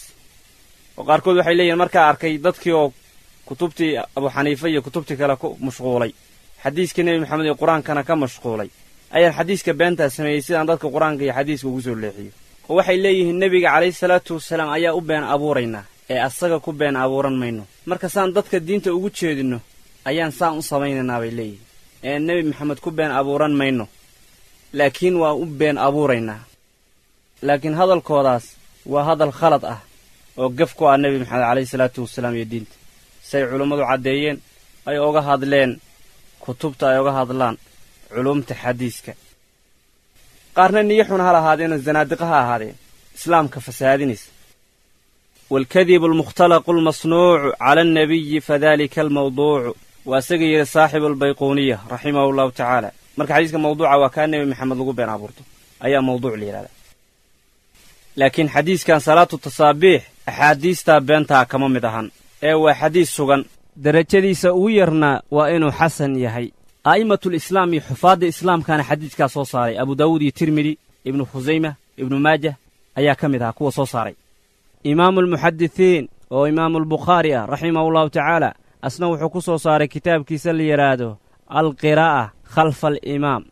oo qaarkood waxay leeyihin markaa arkay dadkii oo kutubtii abu xaniifa iyo kutubtii kale ku mashquulay xadiiskii nebi maxamed iyo qur-aankana ka mashquulay ayaan xadiiska beentaa sameeyey sidaan dadka qur-aanka iyo xadiiska ugu soo leexiyo oo waxay leeyihiin nebiga calayhi salaatu wasalaam ayaa u been abuuraynaa ee asaga ku been abuuran mayno marka saan dadka diinta ugu jeedinno ayaan saan u samaynaynaa bay leeyihiin ee nebi maxamed ku been abuuran mayno laakiin waa u been abuuraynaa laakiin hadalkoodaas waa hadal khalad ah oo gaf ku ah nebi maxamed calayhi salaatu wasalaam iyo diinta say culummadu caddeeyeen ay oga hadleen kutubta ay oga hadlaan culumta xadiiska qaarna niyo xun ha lahaadeenoo zanaadiqa ha ahaadeen islaamka fasahaadinaysa waalkadibu almukhtalaqu almasnuucu cala annabiyi fadalika almawduucu waa isaga yidhi saaxibu albayquuniya raximahu allahu tacaala marka xadiiska mawduuca waa kaa nebi maxamed lagu been abuurto ayaa mawduuc la yidhahdaa laakiin xadiiskan salaatu tasaabiix axaadiistaa beentaa kama mid ahan ee waa xadiis sugan derajadiisa ugu yarna waa inuu xasan yahay a'immatul islaam iyo xufaadda islaamkaana xadiidkaa soo saaray abu daawuud iyo tirmidi ibnu khusayma ibnu maajah ayaa ka mid ahaa kuwa soo saaray imaamulmuxadisiin oo imaamulbukhaari ah raximahullahu tacaala asna wuxuu ku soo saaray kitaabkiisa la yidhaahdo alqiraa'a khalfa alimaam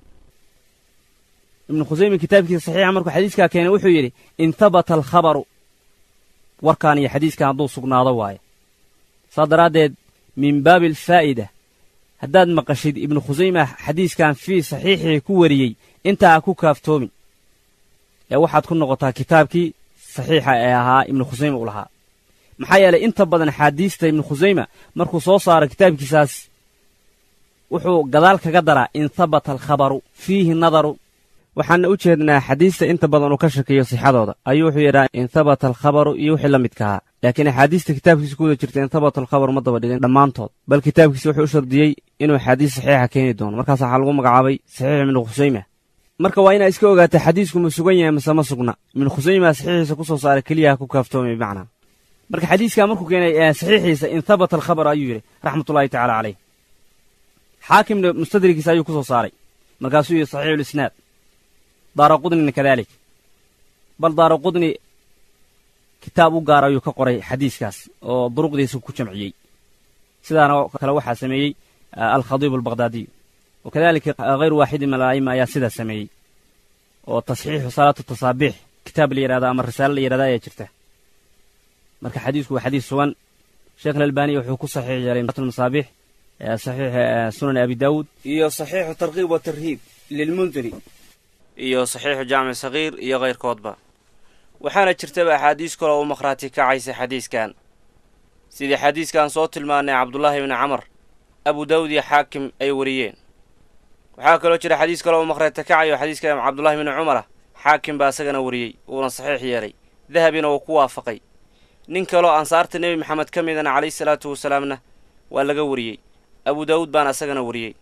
ibnu khusayma kitaabkiisa saxiixa markuu xadiiskaa keenay wuxuu yidhi in habata alkhabaru warkaan iyo xadiiskan hadduu sugnaado waaye saa daraaddeed min baabi alfaa'ida haddaad maqashid ibnu khusayma xadiiskan fii saxiixii ku wariyey intaa ha ku kaaftoomin ee waxaad ku noqotaa kitaabkii saxiixa ee ahaa ibnu khusayma u lahaa maxaa yeelay inta badan axaadiista ibnu khusayma markuu soo saaro kitaabkiisaas wuxuu gadaal kaga daraa in habata alkhabaru fiihi nadaru waxaana u jeednaa xadiista inta badan uu ka shakiyo sixadooda ayuu wuxuu yidhaha in habata alkhabaru iyo wixii la midkahaa laakiin axaadiista kitaabkiisa ku wada jirta in habata alkhabaru ma daba dhigin dhammaantood bal kitaabkiisa wuxuu u shardiyey inuu axaadiis saxiixa keeni doono markaas waxaa lagu magacaabay saxiix ibnu khusayma marka waa inaa iska ogaata xadiisku ma sugan yahay mase ma sugna ibnu khusayma saxiixiisa ku soo saaray keliyaha ku kaaftoomay bimacnaa marka xadiiskaa markuu keenay saxiixiisa in habata alkhabar ayuu yidhi raxmatullahi tacala caleyh xaakimna mustadrigiisa ayuu ku soo saaray markaasuu yidhi saxiixulisnaad daara qudnina kadalik bal daara qudni kitaab u gaar ayuu ka qoray xadiiskaas oo duruqdiisa ku jamciyey sidaana kale waxaa sameeyey alkhadiibu albaqhdaadiyu wa kadalika hayru waaxidin min ala'ima ayaa sidaa sameeyey oo tasxiixu salaatu tasaabiix kitaab la yidhahda ama risaale la yidhahda ayaa jirta marka xadiisku waa xadiis sugan sheekh alalbaniya wuxuu ku saxiix yeelay masaabiix saxiix sunan abi daawuud iyo saxiixu tarkiib wa tarhiib lilmundiri iyo saxiixu jaamic sagiir iyo kayrkoodba waxaana jirtaba axaadiis kale oo u makhraati kacaysa xadiiskan sidii xadiiskan soo tilmaanay cabdullaahi ibni camar abu daawud iyo xaakim ay wariyeen waxaa kaloo jira xadiis kale oo u makhraati kacayo xadiiska cabdullahi ibni cumara xaakim baa isagana wariyey uuna saxiix yeelay dahabina uu ku waafaqay nin kaloo ansaarta nebi maxamed ka midana calayhi salaatu wasalaamna waa laga wariyey abu daawuud baana isagana wariyey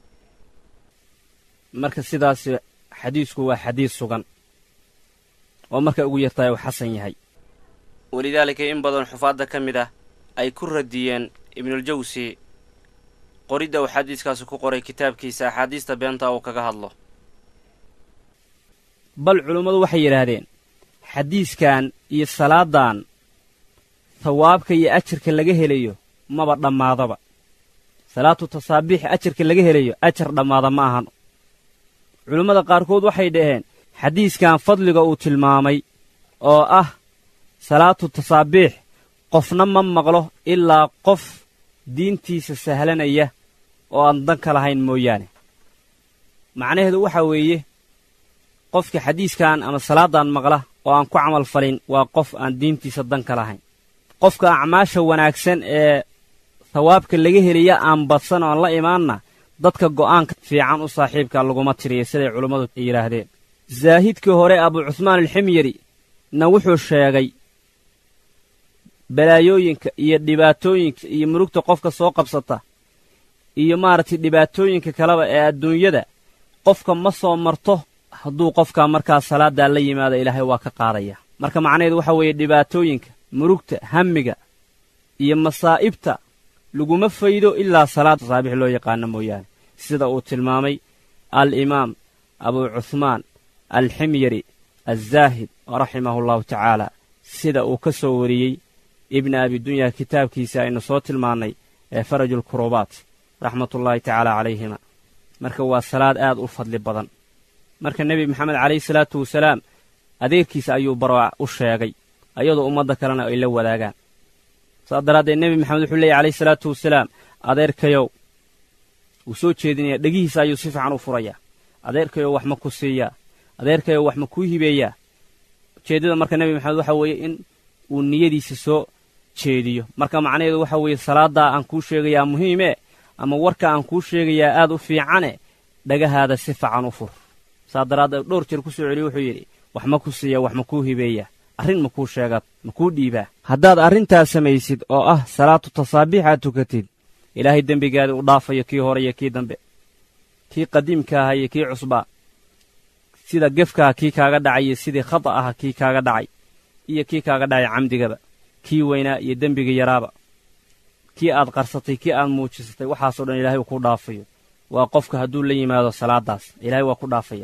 marka sidaas xadiisku waa xadiis sugan oo markay ugu yartahay uu xasan yahay walidaalika in badan xufaadda ka mid ah ay ku radiyeen ibnuuljawsi qoridda uu xadiiskaasi ku qoray kitaabkiisa axaadiista beenta uu kaga hadlo bal culummadu waxay yidhaahdeen xadiiskan iyo salaadan hawaabka iyo ajarka laga helayo maba dhammaadaba salaatu tasaabiix ajarka laga helayo ajar dhammaada ma ahan culummada qaarkood waxay dhaheen xadiiskan fadliga uu tilmaamay oo ah salaatu tasaabiix qofna ma maqlo ilaa qof diintiisa sahlanaya oo aan dan ka lahayn mooyaane macnaheedu waxaa weeye qofka xadiiskan ama salaadan maqla oo aan ku camal falin waa qof aan diintiisa dan ka lahayn qofka acmaasha wanaagsan ee hawaabka laga helaya aan badsan oo aan la imaanna dadka go'aanka fiican u saaxiibka laguma tiriya siday culummadu yidhaahdeen zaahidkii hore abu cuhmaan alximyari na wuxuu sheegay balaayooyinka iyo dhibaatooyinka iyo murugta qofka soo qabsata iyo maaragtay dhibaatooyinka kaleba ee adduunyada qofka ma soo marto hadduu qofkaa markaa salaaddaa la yimaado ilaahay waa ka qaadaya marka macnaheedu waxa weeye dhibaatooyinka murugta hammiga iyo masaa'ibta laguma faydo ilaa salaad saabix loo yaqaano mooyaane sida uu tilmaamay al-imaam abuu cuhmaan alximyari alzaahid raximahu llahu tacaala sida uu ka soo wariyey ibna abidunya kitaabkiisa aynu soo tilmaannay ee farajulkurubaat raxmatullaahi tacaala calayhima marka waa salaad aad u fadli badan marka nebi maxamed calayhi salaatu wasalaam adeerkiisa ayuu baro u sheegay ayadoo ummadda kalena ay la wadaagaan saas daraaddeed nebi maxamed wuxuu leeyahy calayhi salaatu wasalaam adeerkayow wuu soo jeedinaya dhegihiisa ayuu si fiican u furayaa adeerkayow wax ma ku siiyaa adeerkayow wax ma kuu hibeeyaa ujeeddada marka nebi maxamed waxa weeye in uu niyadiisa soo jeediyo marka macnaheedu waxa weeye salaaddaa aan kuu sheegayaa muhiime ama warka aan kuu sheegayaa aad u fiicane dhagahaada si fiican u fur saa daraaddeed dhowr jeer ku soo celiyo wuxuu yidhi wax ma ku siiya wax ma kuu hibeeyaa arrin ma kuu sheegaad ma kuu dhiibaa haddaad arrintaas samaysid oo ah salaatu tasaabiix aad tukatid ilaahay dembigaada u dhaafayo kii hore iyo kii dambe kii qadiimka aha iyo kii cusbaa sida gefkaha kii kaaga dhacay iyo sidii khata aha kii kaaga dhacay iyo kii kaaga dhacay camdigaba kii weynaa iyo dembiga yaraaba kii aad qarsatay kii aad muujisatay waxaasoo dhan ilaahay uu ku dhaafayo waa qofka hadduu la yimaado salaaddaas ilaahay waa ku dhaafaya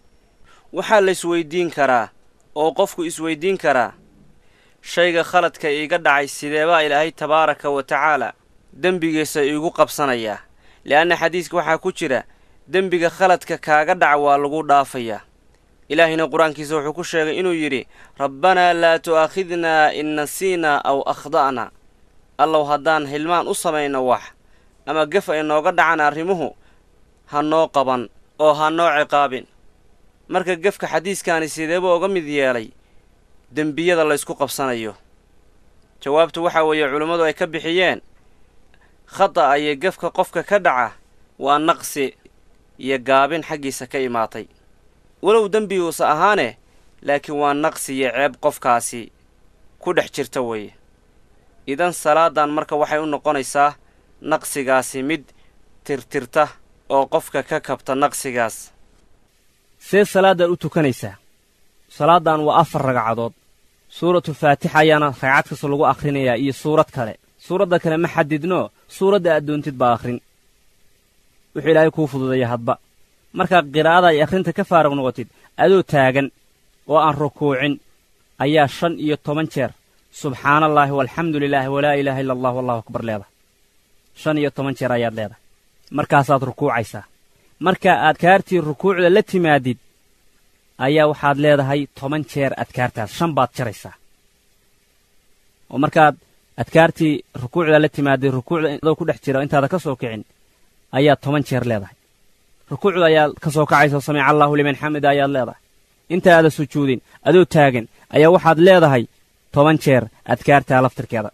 waxaa la isweyddiin karaa oo qofku isweyddiin karaa shayga khaladka iiga dhacay sideebaa ilaahay tabaaraka wa tacaala dembigiisa iigu qabsanayaa le'anna xadiiska waxaa ku jira dembiga khaladka kaaga dhaca waa lagu dhaafayaa ilaahayna qur-aankiisa wuxuu ku sheegay inuu yidhi rabbanaa laa tu'aakhidnaa in nasiinaa aw akhda'na allow haddaan hilmaan u samayno wax ama gef ay nooga dhacan arrimuhu ha noo qaban oo ha noo ciqaabin marka gefka xadiiskaani sideebuu uga mid yeelay dembiyada laysku qabsanayo jawaabtu waxaa weeye culummadu ay ka bixiyeen khata'a iyo gefka qofka ka dhaca waa naqsi iyo gaabin xaggiisa ka imaatay walow dembiguusa ahaane laakiin waa naqsi iyo ceeb qofkaasi ku dhex jirta weeye idan salaadan marka waxay u noqonaysaa naqsigaasi mid tirtirta oo qofka ka kabta naqsigaas see salaaddaad u tukanaysaa salaaddan waa afar ragcadood suuratu faatixa ayaana ragcad kasta lagu akhrinayaa iyo suurad kale suuradda kale ma xadidnoo suuradda aad doontid baa akhrin wuxuu ilaahay kuu fududeeya hadba markaa qiraa'ada ay akhrinta ka faaruq noqotid adoo taagan oo aan rukuucin ayaa shan iyo toban jeer subxaanallaahi walxamdu lilaahi walaa ilaaha illa allah wallahu akbar leedahay shan iyo toban jeer ayaad leedahay markaasaad rukuucaysaa marka adkaartii rukuucda la timaadid ayaa waxaad leedahay toban jeer adkaartaas shan baad jaraysaa oo markaad adkaartii rukuucda la timaadid rukuucda adoo ku dhex jira intaada ka soo kicin ayaad toban jeer leedahay rukuucda ayaad ka soo kacaysa samica allaahu liman xamida ayaad leedahay intaada sujuudin adoo taagan ayaa waxaad leedahay toban jeer adkaartaa laftirkeeda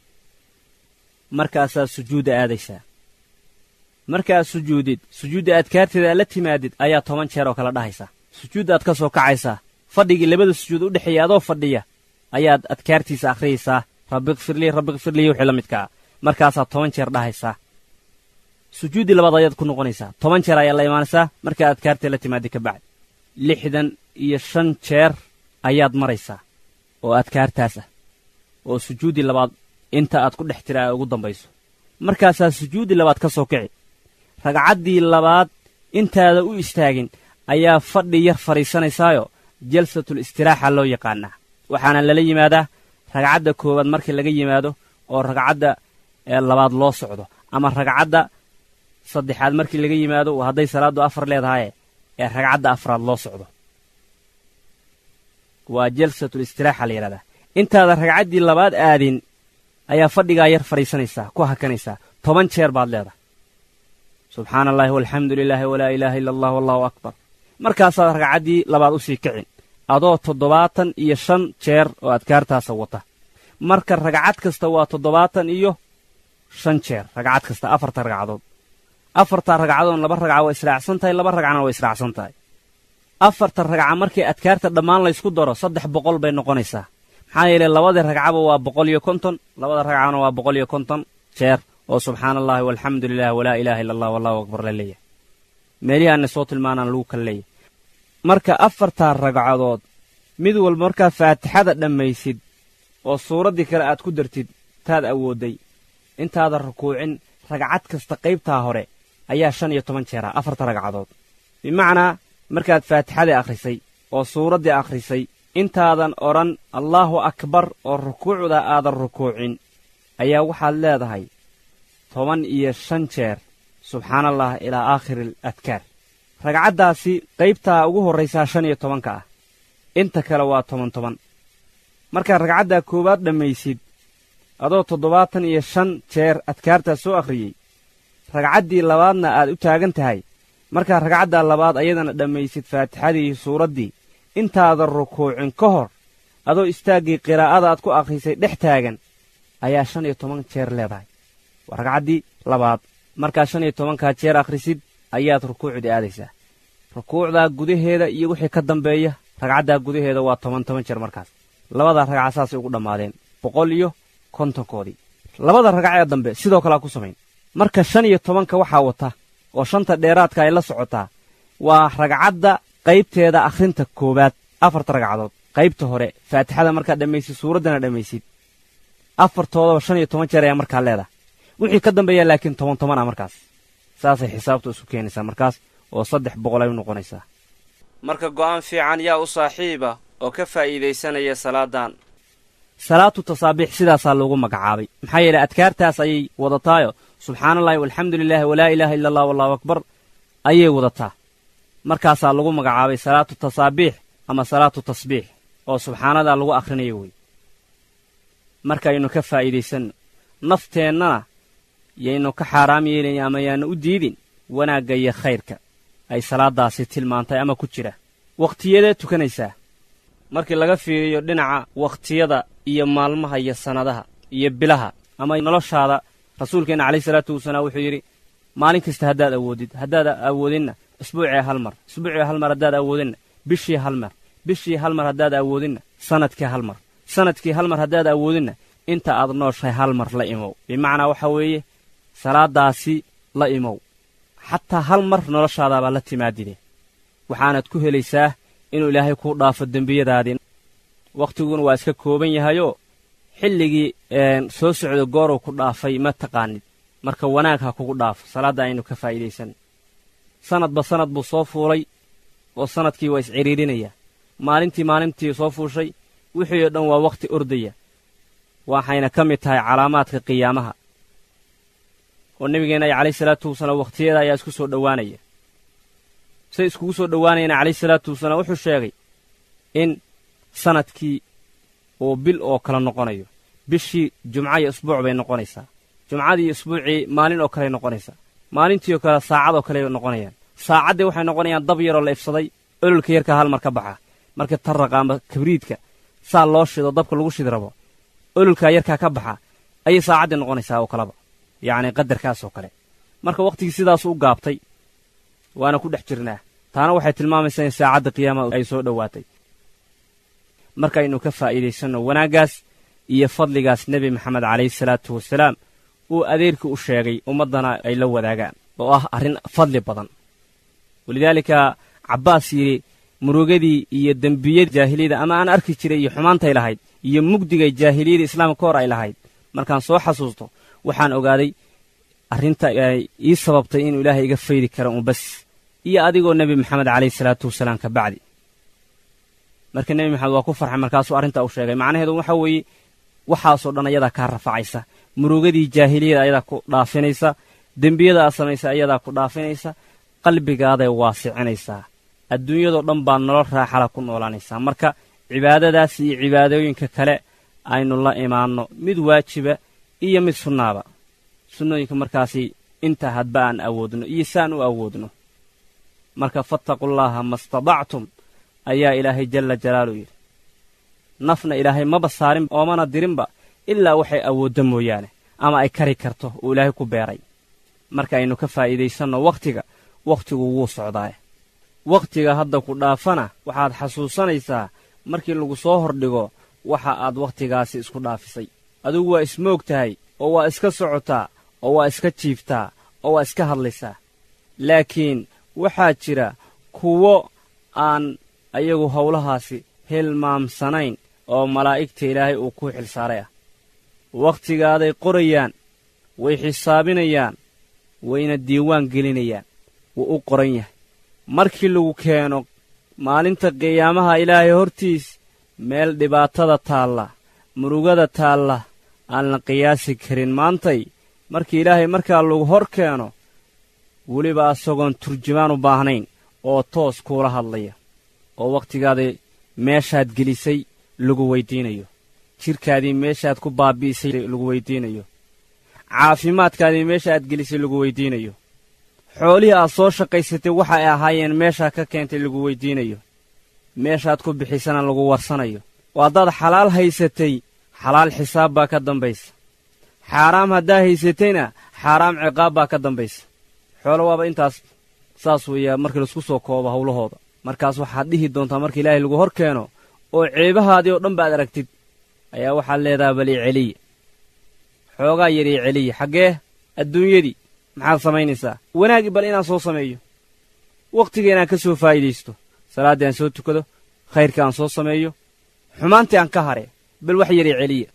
markaasaad sujuudda aadaysaa markaad sujuudid sujuudda adkaarteeda aad la timaadid ayaa toban jeer oo kale dhahaysaa sujuuddaad ka soo kacaysaa fadhigii labada sujuud u dhexeeya adoo fadhiya ayaad adkaartiisa akhriyaysaa rabbiqfirlii rabbiqfirlii wixii la midkaa markaasaad toban jeer dhahaysaa sujuuddii labaad ayaad ku noqonaysaa toban jeer ayaa la imaanaysaa markaa adkaartee la timaadid ka bacdi lixdan iyo shan jeer ayaad maraysaa oo adkaartaas ah oo sujuuddii labaad inta aad ku dhex tira ay ugu dambayso markaasaa sujuuddii labaad ka soo kici ragcaddii labaad intaada u istaagin ayaa fadhi yar fadhiisanaysaayo jalsatul istiraaxa loo yaqaanaa waxaana lala yimaadaa ragcadda koowaad markii laga yimaado oo ragcadda labaad loo socdo ama ragcadda saddexaad markii laga yimaado hadday salaaddu afar leedahaye ee ragcadda afraad loo socdo waa jalsatul istiraaxa la yidhahdaa intaada ragcaddii labaad aadin ayaa fadhigaa yar fadhiisanaysaa ku hakanaysaa toban jeer baad leedahay subxaana allaahi walxamdu lilaahi walaa ilaaha illa allah wallahu akbar markaasaad ragcaddii labaad u sii kicin adoo toddobaatan iyo shan jeer oo adkaartaasa wata marka ragcad kasta waa toddobaatan iyo shan jeer ragcad kasta afarta ragcadood afarta ragcadoon laba ragca waa israacsan tahay laba ragcana waa israacsan tahay afarta ragca markii adkaarta dhammaan laysku daro saddex boqol bay noqonaysaa maxaa yeelay labadii ragcaba waa boqol iyo konton labada ragcana waa boqol iyo konton jeer oo subxaana allaahi walxamdu lilah walaa ilaaha illa allah wallahu akbar la leeyahay meelihii aanna soo tilmaanaan lagu kala leeyahay marka afartaa ragcadood mid walba markaad faatixada dhammaysid oo suuraddii kale aad ku dartid taad awoodday intaadan rukuucin ragcad kasta qaybtaa hore ayaa shan iyo toban jeera afarta ragcadood bimacnaa markaad faatixadii akhrisay oo suuraddii akhrisay intaadan odhan allaahu akbar oo rukuucda aadan rukuucin ayaa waxaad leedahay toban iyo shan jeer subxaanallah ilaa aakhiri adkaar ragcaddaasi qaybtaa ugu horraysaa shan iyo tobanka ah inta kale waa toban toban markaad ragcaddaa koowaad dhammaysid adoo toddobaatan iyo shan jeer adkaartaa soo akhriyey ragcaddii labaadna aad u taagan tahay markaad ragcaddaa labaad ayadana dhammaysid faatixadii iyo suuraddii intaadan rukuucin ka hor adoo istaaggii qiraa'ada aad ku akhrisay dhex taagan ayaa shan iyo toban jeer leedahay waa ragcaddii labaad markaad shan iyo tobankaa jeer akhrisid ayaad rukuucdii aadaysaa rukuucdaa gudaheeda iyo wixii ka dambeeya ragcaddaa gudaheeda waa toban toban jeer markaas labadaa ragca saasay ugu dhammaadeen boqol iyo kontonkoodii labada ragac ee dambe sidoo kalea ku samayn marka shan iyo tobanka waxaa wata oo shanta dheeraadka ay la socotaa waa ragcadda qaybteeda akhrinta koowaad afarta ragcadood qaybta hore faatixada markaad dhammaysid suuraddana dhammaysid afartoodaba shan iyo toban jeer ayaa markaa leedahay wixii ka dambeeya laakiin toban toban ah markaas saasay xisaabtu isu keenaysaa markaas oo saddex boqol ay u noqonaysaa marka go'aan fiican yaa u saaxiiba oo ka faa'iidaysanaya salaadan salaatu tasaabiix sidaasaa loogu magacaabay maxaa yeelay adkaartaas ayay wadataayo subxaanallahi walxamdu lilaahi walaa ilaaha illa allah wallahu akbar ayay wadataa markaasaa lagu magacaabay salaatu tasaabiix ama salaatu tasbiix oo subxaanadaa lagu akhrinayo wey markaaynu ka faa'iidaysanno nafteennana yaynu ka xaaraam yeelayn ama yaannu u diidin wanaagga iyo khayrka ay salaaddaasi tilmaantay ama ku jira wakhtiyadee tukanaysaa markii laga fiiriyo dhinaca wakhtiyada iyo maalmaha iyo sannadaha iyo bilaha ama noloshaada rasuulkeenna calayhi salaatu wasalaam wuxuu yidhi maalin kasta haddaad awoodid haddaad awoodinna isbuucii hal mar isbuucii hal mar haddaad awoodinna bishii hal mar bishii hal mar haddaad awoodinna sannadkii hal mar sannadkii hal mar haddaad awoodinna inta aad nooshahay hal mar la imow bimacnaa waxaa weeye salaaddaasi la imow xataa hal mar noloshaadaabaa la timaadide waxaanaad ku helaysaa inuu ilaahay kuu dhaafo dembiyadaadii wakhtiguna waa iska kooban yahayoo xilligii soo socda gooruu ku dhaafay ma taqaanid marka wanaag ha kugu dhaafo salaadda aynu ka faa'iidaysan sannadba sannad buu soo fuulay oo sannadkii waa iscidhiidhinayaa maalintii maalintii soo fuushay wixii oo dhan waa wakhti ordaya waxayna ka mid tahay calaamaadka qiyaamaha oo nebigeenna calayhi salaatu wasalaam wakhtiyada ayaa isku soo dhowaanaya say iskugu soo dhowaanayana calayhi salaatu wasalaam wuxuu sheegay in sannadkii uu bil oo kale noqonayo bishii jumca iyo isbuuc bay noqonaysaa jumcadii iyo isbuucii maalin oo kaley noqonaysaa maalintii oo kale saacad oo kaley noqonayaan saacaddii waxay noqonayaan dab yaroo la ifsaday ololka yarkaa hal mar ka baxa marka tarraqa ama kabriidka saa loo shido dabka lagu shidi rabo ololkaa yarkaa ka baxa ayay saacaddii noqonaysaa oo kaleba yacni qadarkaas oo kale marka wakhtigii sidaasu u gaabtay waana ku dhex jirnaa taana waxay tilmaamaysaa in saacadda qiyaamaha ay soo dhowaatay markaynu ka faa'iidaysanno wanaaggaas iyo fadligaas nebi maxamed calayhi salaatu wasalaam uu adeerkii u sheegay ummaddana ay la wadaagaan oo ah arrin fadli badan walidaalika cabbaas yidhi murugadii iyo dembiyada jaahiliyada ama aan arki jiray iyo xumaantay lahayd iyo mugdigay jaahiliyada islaamka ka hor ay lahayd markaan soo xasuusto waxaan ogaaday arrinta ay ii sababtay inuu ilaahay iga faydi kara un bas iyo adigoo nebi maxamed calayhi salaatu wasalaam ka bacdi marka nebi maxamed waa ku farxay markaasuu arrintaa u sheegay macnaheedu waxa weeye waxaasoo dhan ayadaa kaa rafacaysa murugadii jaahiliyada ayadaa ku dhaafinaysa dembiyada aad samaysa ayadaa ku dhaafinaysa qalbigaaday waasicinaysaa adduunyadoo dhan baa nolol raaxala ku noolaanaysaa marka cibaadadaas iyo cibaadooyinka kale aynu la imaanno mid waajiba iyo mid sunnaaba sunnooyinka markaasi inta hadba aan awoodno iyo saan u awoodno marka fattaqullaaha mastadactum ayaa ilaahay jalla jalaaluhu yidhi nafna ilaahay maba saarin oomana dirinba ilaa waxay awooddo mooyaane ama ay kari karto uu ilaahay ku beeray marka aynu ka faa'iidaysanno wakhtiga wakhtigu wuu socdaaye wakhtiga hadda ku dhaafana waxaad xasuusanaysaa markii lagu soo hordhigo waxa aad wakhtigaasi isku dhaafisay adigu waa ismoog tahay oo waa iska socotaa oo waa iska jiiftaa oo waa iska hadlaysaa laakiin waxaa jira kuwo aan ayagu howlahaasi hilmaamsanayn oo malaa'igta ilaahay uu ku xilsaaray ah wakhtigaaday qorayaan way xisaabinayaan wayna diiwaan gelinayaan wuu u qoran yahay markii lagu keeno maalinta qiyaamaha ilaahay hortiis meel dhibaatada taalla murugada taalla aan la qiyaasi karin maantay markii ilaahay markaa lagu hor keeno weliba asagoon turjumaan u baahnayn oo toos kuula hadlaya oo wakhtigaadii meeshaad gelisay lagu weyddiinayo jidhkaadii meeshaad ku baabi'isay lagu weyddiinayo caafimaadkaadii meesha aad gelisay lagu weyddiinayo xoolihii aad soo shaqaysatay waxa ay ahaayeen meeshaa ka keentay lagu weyddiinayo meeshaad ku bixisana lagu warsanayo oo haddaad xalaal haysatay xalaal xisaab baa ka dambaysa xaaraam haddaa haysatayna xaaraam ciqaab baa ka dambaysa xoolo waaba intaas saas weeyaa markii laisku soo koobo howlahooda markaas waxaad dhihi doontaa marka ilaahay lagu hor keeno oo ceebahaadii oo dhan baad aragtid ayaa waxaad leedaha bal ii celiya xoogaa yar ii celiya xaggee adduunyadii maxaad samaynaysaa wanaagii bal inaan soo sameeyo wakhtiga inaan ka soo faa'iidaysto salaaddii aan soo tukado khayrkii aan soo sameeyo xumaantii aan ka hare bal wax yar ii celiya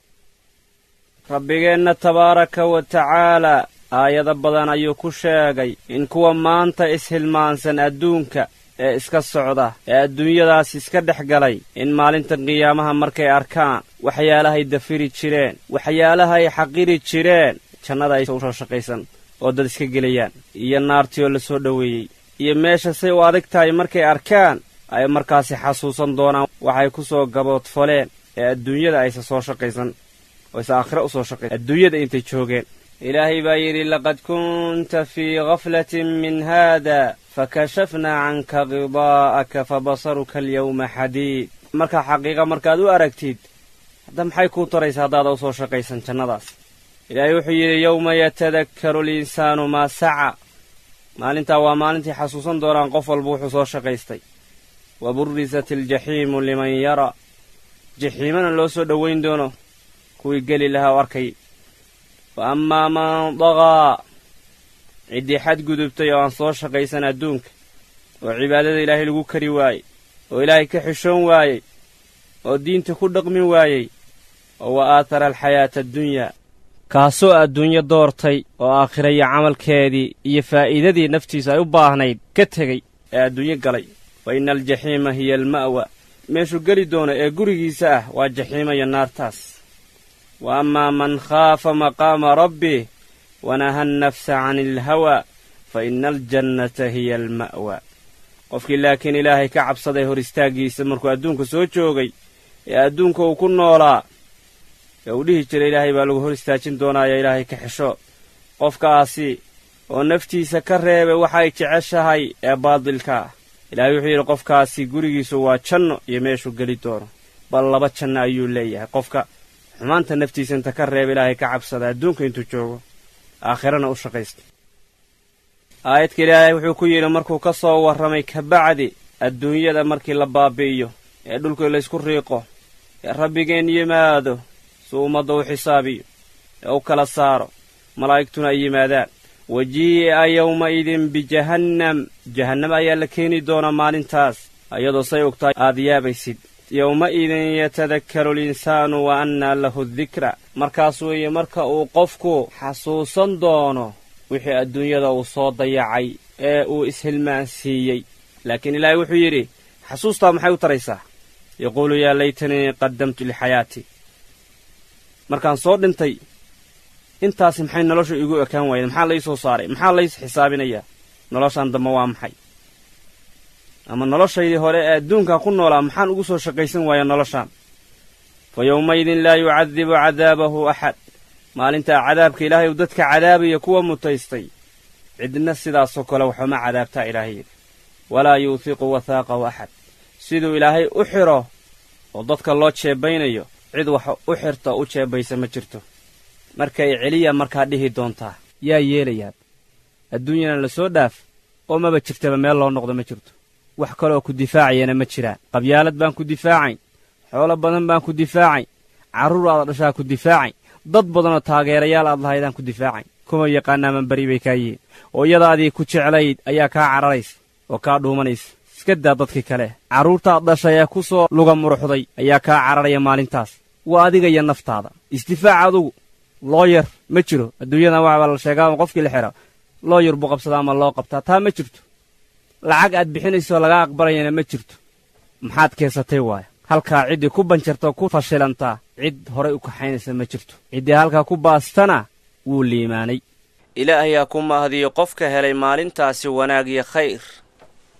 rabbigeenna tabaaraka wa tacaalaa aayado badan ayuu ku sheegay in kuwa maanta ishilmaansan adduunka ee iska socda ee adduunyadaas iska dhex galay in maalinta qiyaamaha markay arkaan waxyaalahay dafiri jireen waxyaalahay xaqiri jireen jannada ay usoo shaqaysan oo dad iska gelayaan iyo naartii oo la soo dhoweeyey iyo meesha say u adag tahay markay arkaan ay markaasi xasuusan doonaan waxay ku soo gaboodfaleen ee adduunyada aysa soo shaqaysan oo isa aakhira u soo shaqaysan adduunyada intay joogeen ilaahay baa yidhi laqad kunta fii gaflatin min haada fakashafnaa canka khidaa'aka fabasaruka alyawma xadiid markaa xaqiiqa markaad u aragtid hadda maxay kuu taraysa haddaada u soo shaqaysan jannadaas ilaahay wuxuu yidhi yowma yatadakkaru alinsaanu maa saca maalintaa waa maalintii xasuusan doonaan qof walba wuxuu soo shaqaystay wa burrisat aljaxiimu liman yara jaxiimana loo soo dhowayn doono kuwii geli lahaa o arkay wa ammaa man daqaa ciddii xadgudubtay oo aan soo shaqaysan adduunka oo cibaadada ilaahay lagu kari waayey oo ilaahay ka xishoon waayey oo diinta ku dhaqmin waayey oo wa aatara alxayaata addunyaa kaasoo adduunyo doortay oo aakhira iyo camalkeedii iyo faa'iidadii naftiisa ay u baahnayd ka tegey ee adduunyo galay fa inna aljaxiima hiya alma'wa meeshuu geli doono ee gurigiisa ah waa jaxiima iyo naartaas wa ammaa man khaafa maqaama rabbih wanaha annafsa cani alhawaa fa inna aljannata hiya alma'wa qofkii laakiin ilaahay ka cabsaday hor istaaggiisa markuu adduunka soo joogay ee adduunka uu ku noolaa ee uu dhihi jiray ilaahay baa lagu hor istaajin doonaaya ilaahay ka xesho qofkaasi oo naftiisa ka reebay waxay jeceshahay ee baadilka ah ilaahay wuxuu yidhi qofkaasi gurigiisu waa janno iyo meeshuu geli doono bal laba janno ayuu leeyahay qofka xumaanta naftiisa inta ka reeba ilaahay ka cabsada adduunka intuu joogo aakhirana u shaqaysta aayadka ilaahay wuxuu ku yidhi markuu ka soo warramay kabacdi adduunyada markii la baabi'iyo ee dhulkii laysku riiqo ee rabbigeen yimaado suu ummadda u xisaabiyo ee u kala saaro malaa'igtuna ay yimaadaan wajii'a yowma'idin bijahannam jahannam ayaa la keeni doonaa maalintaas iyadoo say ogtahay aad yaabaysid yowma'idin yatadakkaru alinsaanu wa annaa lahu dikra markaas weeye marka uu qofku xasuusan doono wixii adduunyada uu soo dayacay ee uu ishilmaansiiyey laakiin ilaahay wuxuu yidhi xasuustaa maxay u taraysaa yaquulu yaa laytanii qaddamtu lixayaati markaan soo dhintay intaasi maxay nolosha iigu ekaan waayeen maxaa lai soo saaray maxaa lays xisaabinayaa noloshaan dambe waa maxay ama noloshaydii hore ee adduunkan ku noolaa maxaan ugu soo shaqaysan waaya noloshaan fa yowmaydin laa yucadibu cadaabahu axad maalintaa cadaabka ilaahay uu dadka cadaabaya kuwa mutaystay cidna sidaasoo kale waxuma cadaabtaa ilaahay yidhi walaa yuuthiqu wathaaqahu axad siduu ilaahay u xidho oo dadka loo jeebaynayo cid wax u xirta u jeebaysa ma jirto markay celiya markaa dhihi doontaa yaa yeelayaa adduunyana la soo dhaaf oo maba jirtaba meel loo noqdo ma jirto wax kaleoo ku difaacayana ma jiraan qabyaalad baan ku difaacayn xoolo badan baan ku difaacayn carruur aada dhashaa ku difaacayn dad badanoo taageerayaal aad lahaydaan ku difaacayn kuma yaqaanaaman beri bay kaa yihiin oo iyadaadii ku jeclayd ayaa kaa cararaysa oo kaa dhuumanaysa iska daa dadkii kale carruurtaad dhashay ee ku soo luga muruxday ayaa kaa cararaya maalintaas waa adiga iyo naftaada isdifaac adugu looyar ma jiro adduunyadan waxbaa la sheegaa qofkii la xidha looyar buu qabsadaa ama loo qabtaa taa ma jirto lacag aad bixinayso laga aqbalayana ma jirto maxaad keensatay waaya halkaa ciddii ku banjartao ku fashilantaa cid horay u kaxaynaysa ma jirto ciddii halkaa ku baastana wuu liimaanay ilaahayaa ku mahdiyo qofka helay maalintaasi wanaag iyo khayr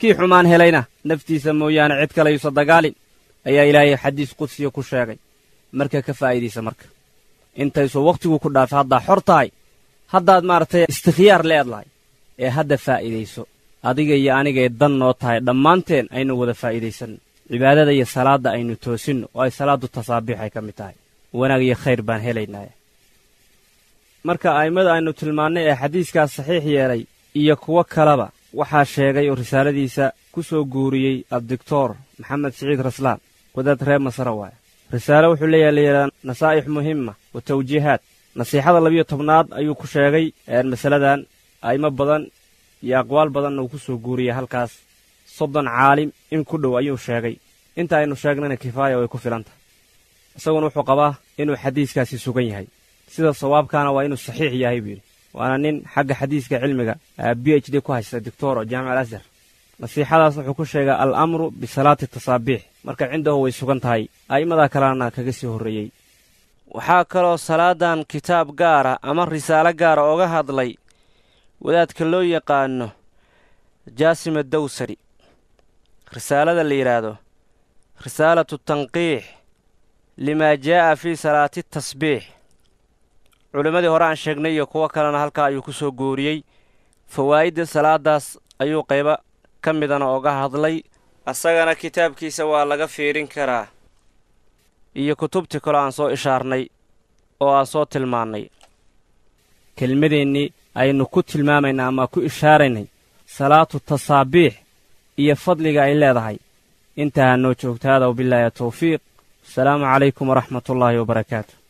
kii xumaan helayna naftiisa mooyaane cid kale yuusa dagaalin ayaa ilaahay xadiis qudsiya ku sheegay marka ka faa'iidaysa marka intaysuu wakhtigu ku dhaafay haddaa xor tahay haddaad maaragtay istikhyaar leedlahay ee hadda faa'iidayso adiga iyo anigay dan noo tahay dhammaanteen aynu wada faa'iidaysanno cibaadada iyo salaadda aynu toosinno oo ay salaaddu tasaabiix ay ka mid tahay wanaag iyo khayr baan helaynaa marka a'immada aynu tilmaannay ee xadiiskaas saxiix yeelay iyo kuwo kaleba waxaa sheegay oo risaaladiisa ku soo guuriyey addictor maxamed siciid raslaan wadaad reer masare waaya risaale wuxuu leeyahay layidhaha nasaa'ix muhima wa tawjiihaad nasiixada labiyo tobnaad ayuu ku sheegay masaladan a'imo badan iyo aqwaal badanna uu ku soo guuriyey halkaas soddon caalim in ku dhow ayuu sheegay inta aynu sheegnana kifaaya way ku filan tahay isaguna wuxuu qabaa inuu xadiiskaasi sugan yahay sida sawaabkaana waa inuu saxiix yahay buu yidhi waana nin xagga xadiiska cilmiga b h d ku haysta doctor oo jaamic al ashar nasiixadaas wuxuu ku sheegay al amru bisalaati tasaabiix marka cindahu way sugan tahay a'immadaa kalena kaga sii horreeyey waxaa kaloo salaadan kitaab gaara ama risaalo gaara oga hadlay wadaadka loo yaqaano jaasima dawsari risaalada la yidhaahdo risaalatu tanqiix limaa jaa'a fii salaati tasbiix culimmadii hore aan sheegnay iyo kuwo kalena halkaa ayuu ku soo guuriyey fawaa'idda salaadaas ayuu qaybo ka midana oga hadlay asagana kitaabkiisa waa laga fiirin karaa iyo kutubtii kaloo aan soo ishaarnay oo aan soo tilmaannay kelmadeennii aynu ku tilmaamaynaa ama ku ishaaraynay salaatu tasaabiix iyo fadliga ay leedahay intaa ha noo joogtaada wabillaahi tawfiiq asalaamu calaykum waraxmatullaahi wabarakaatu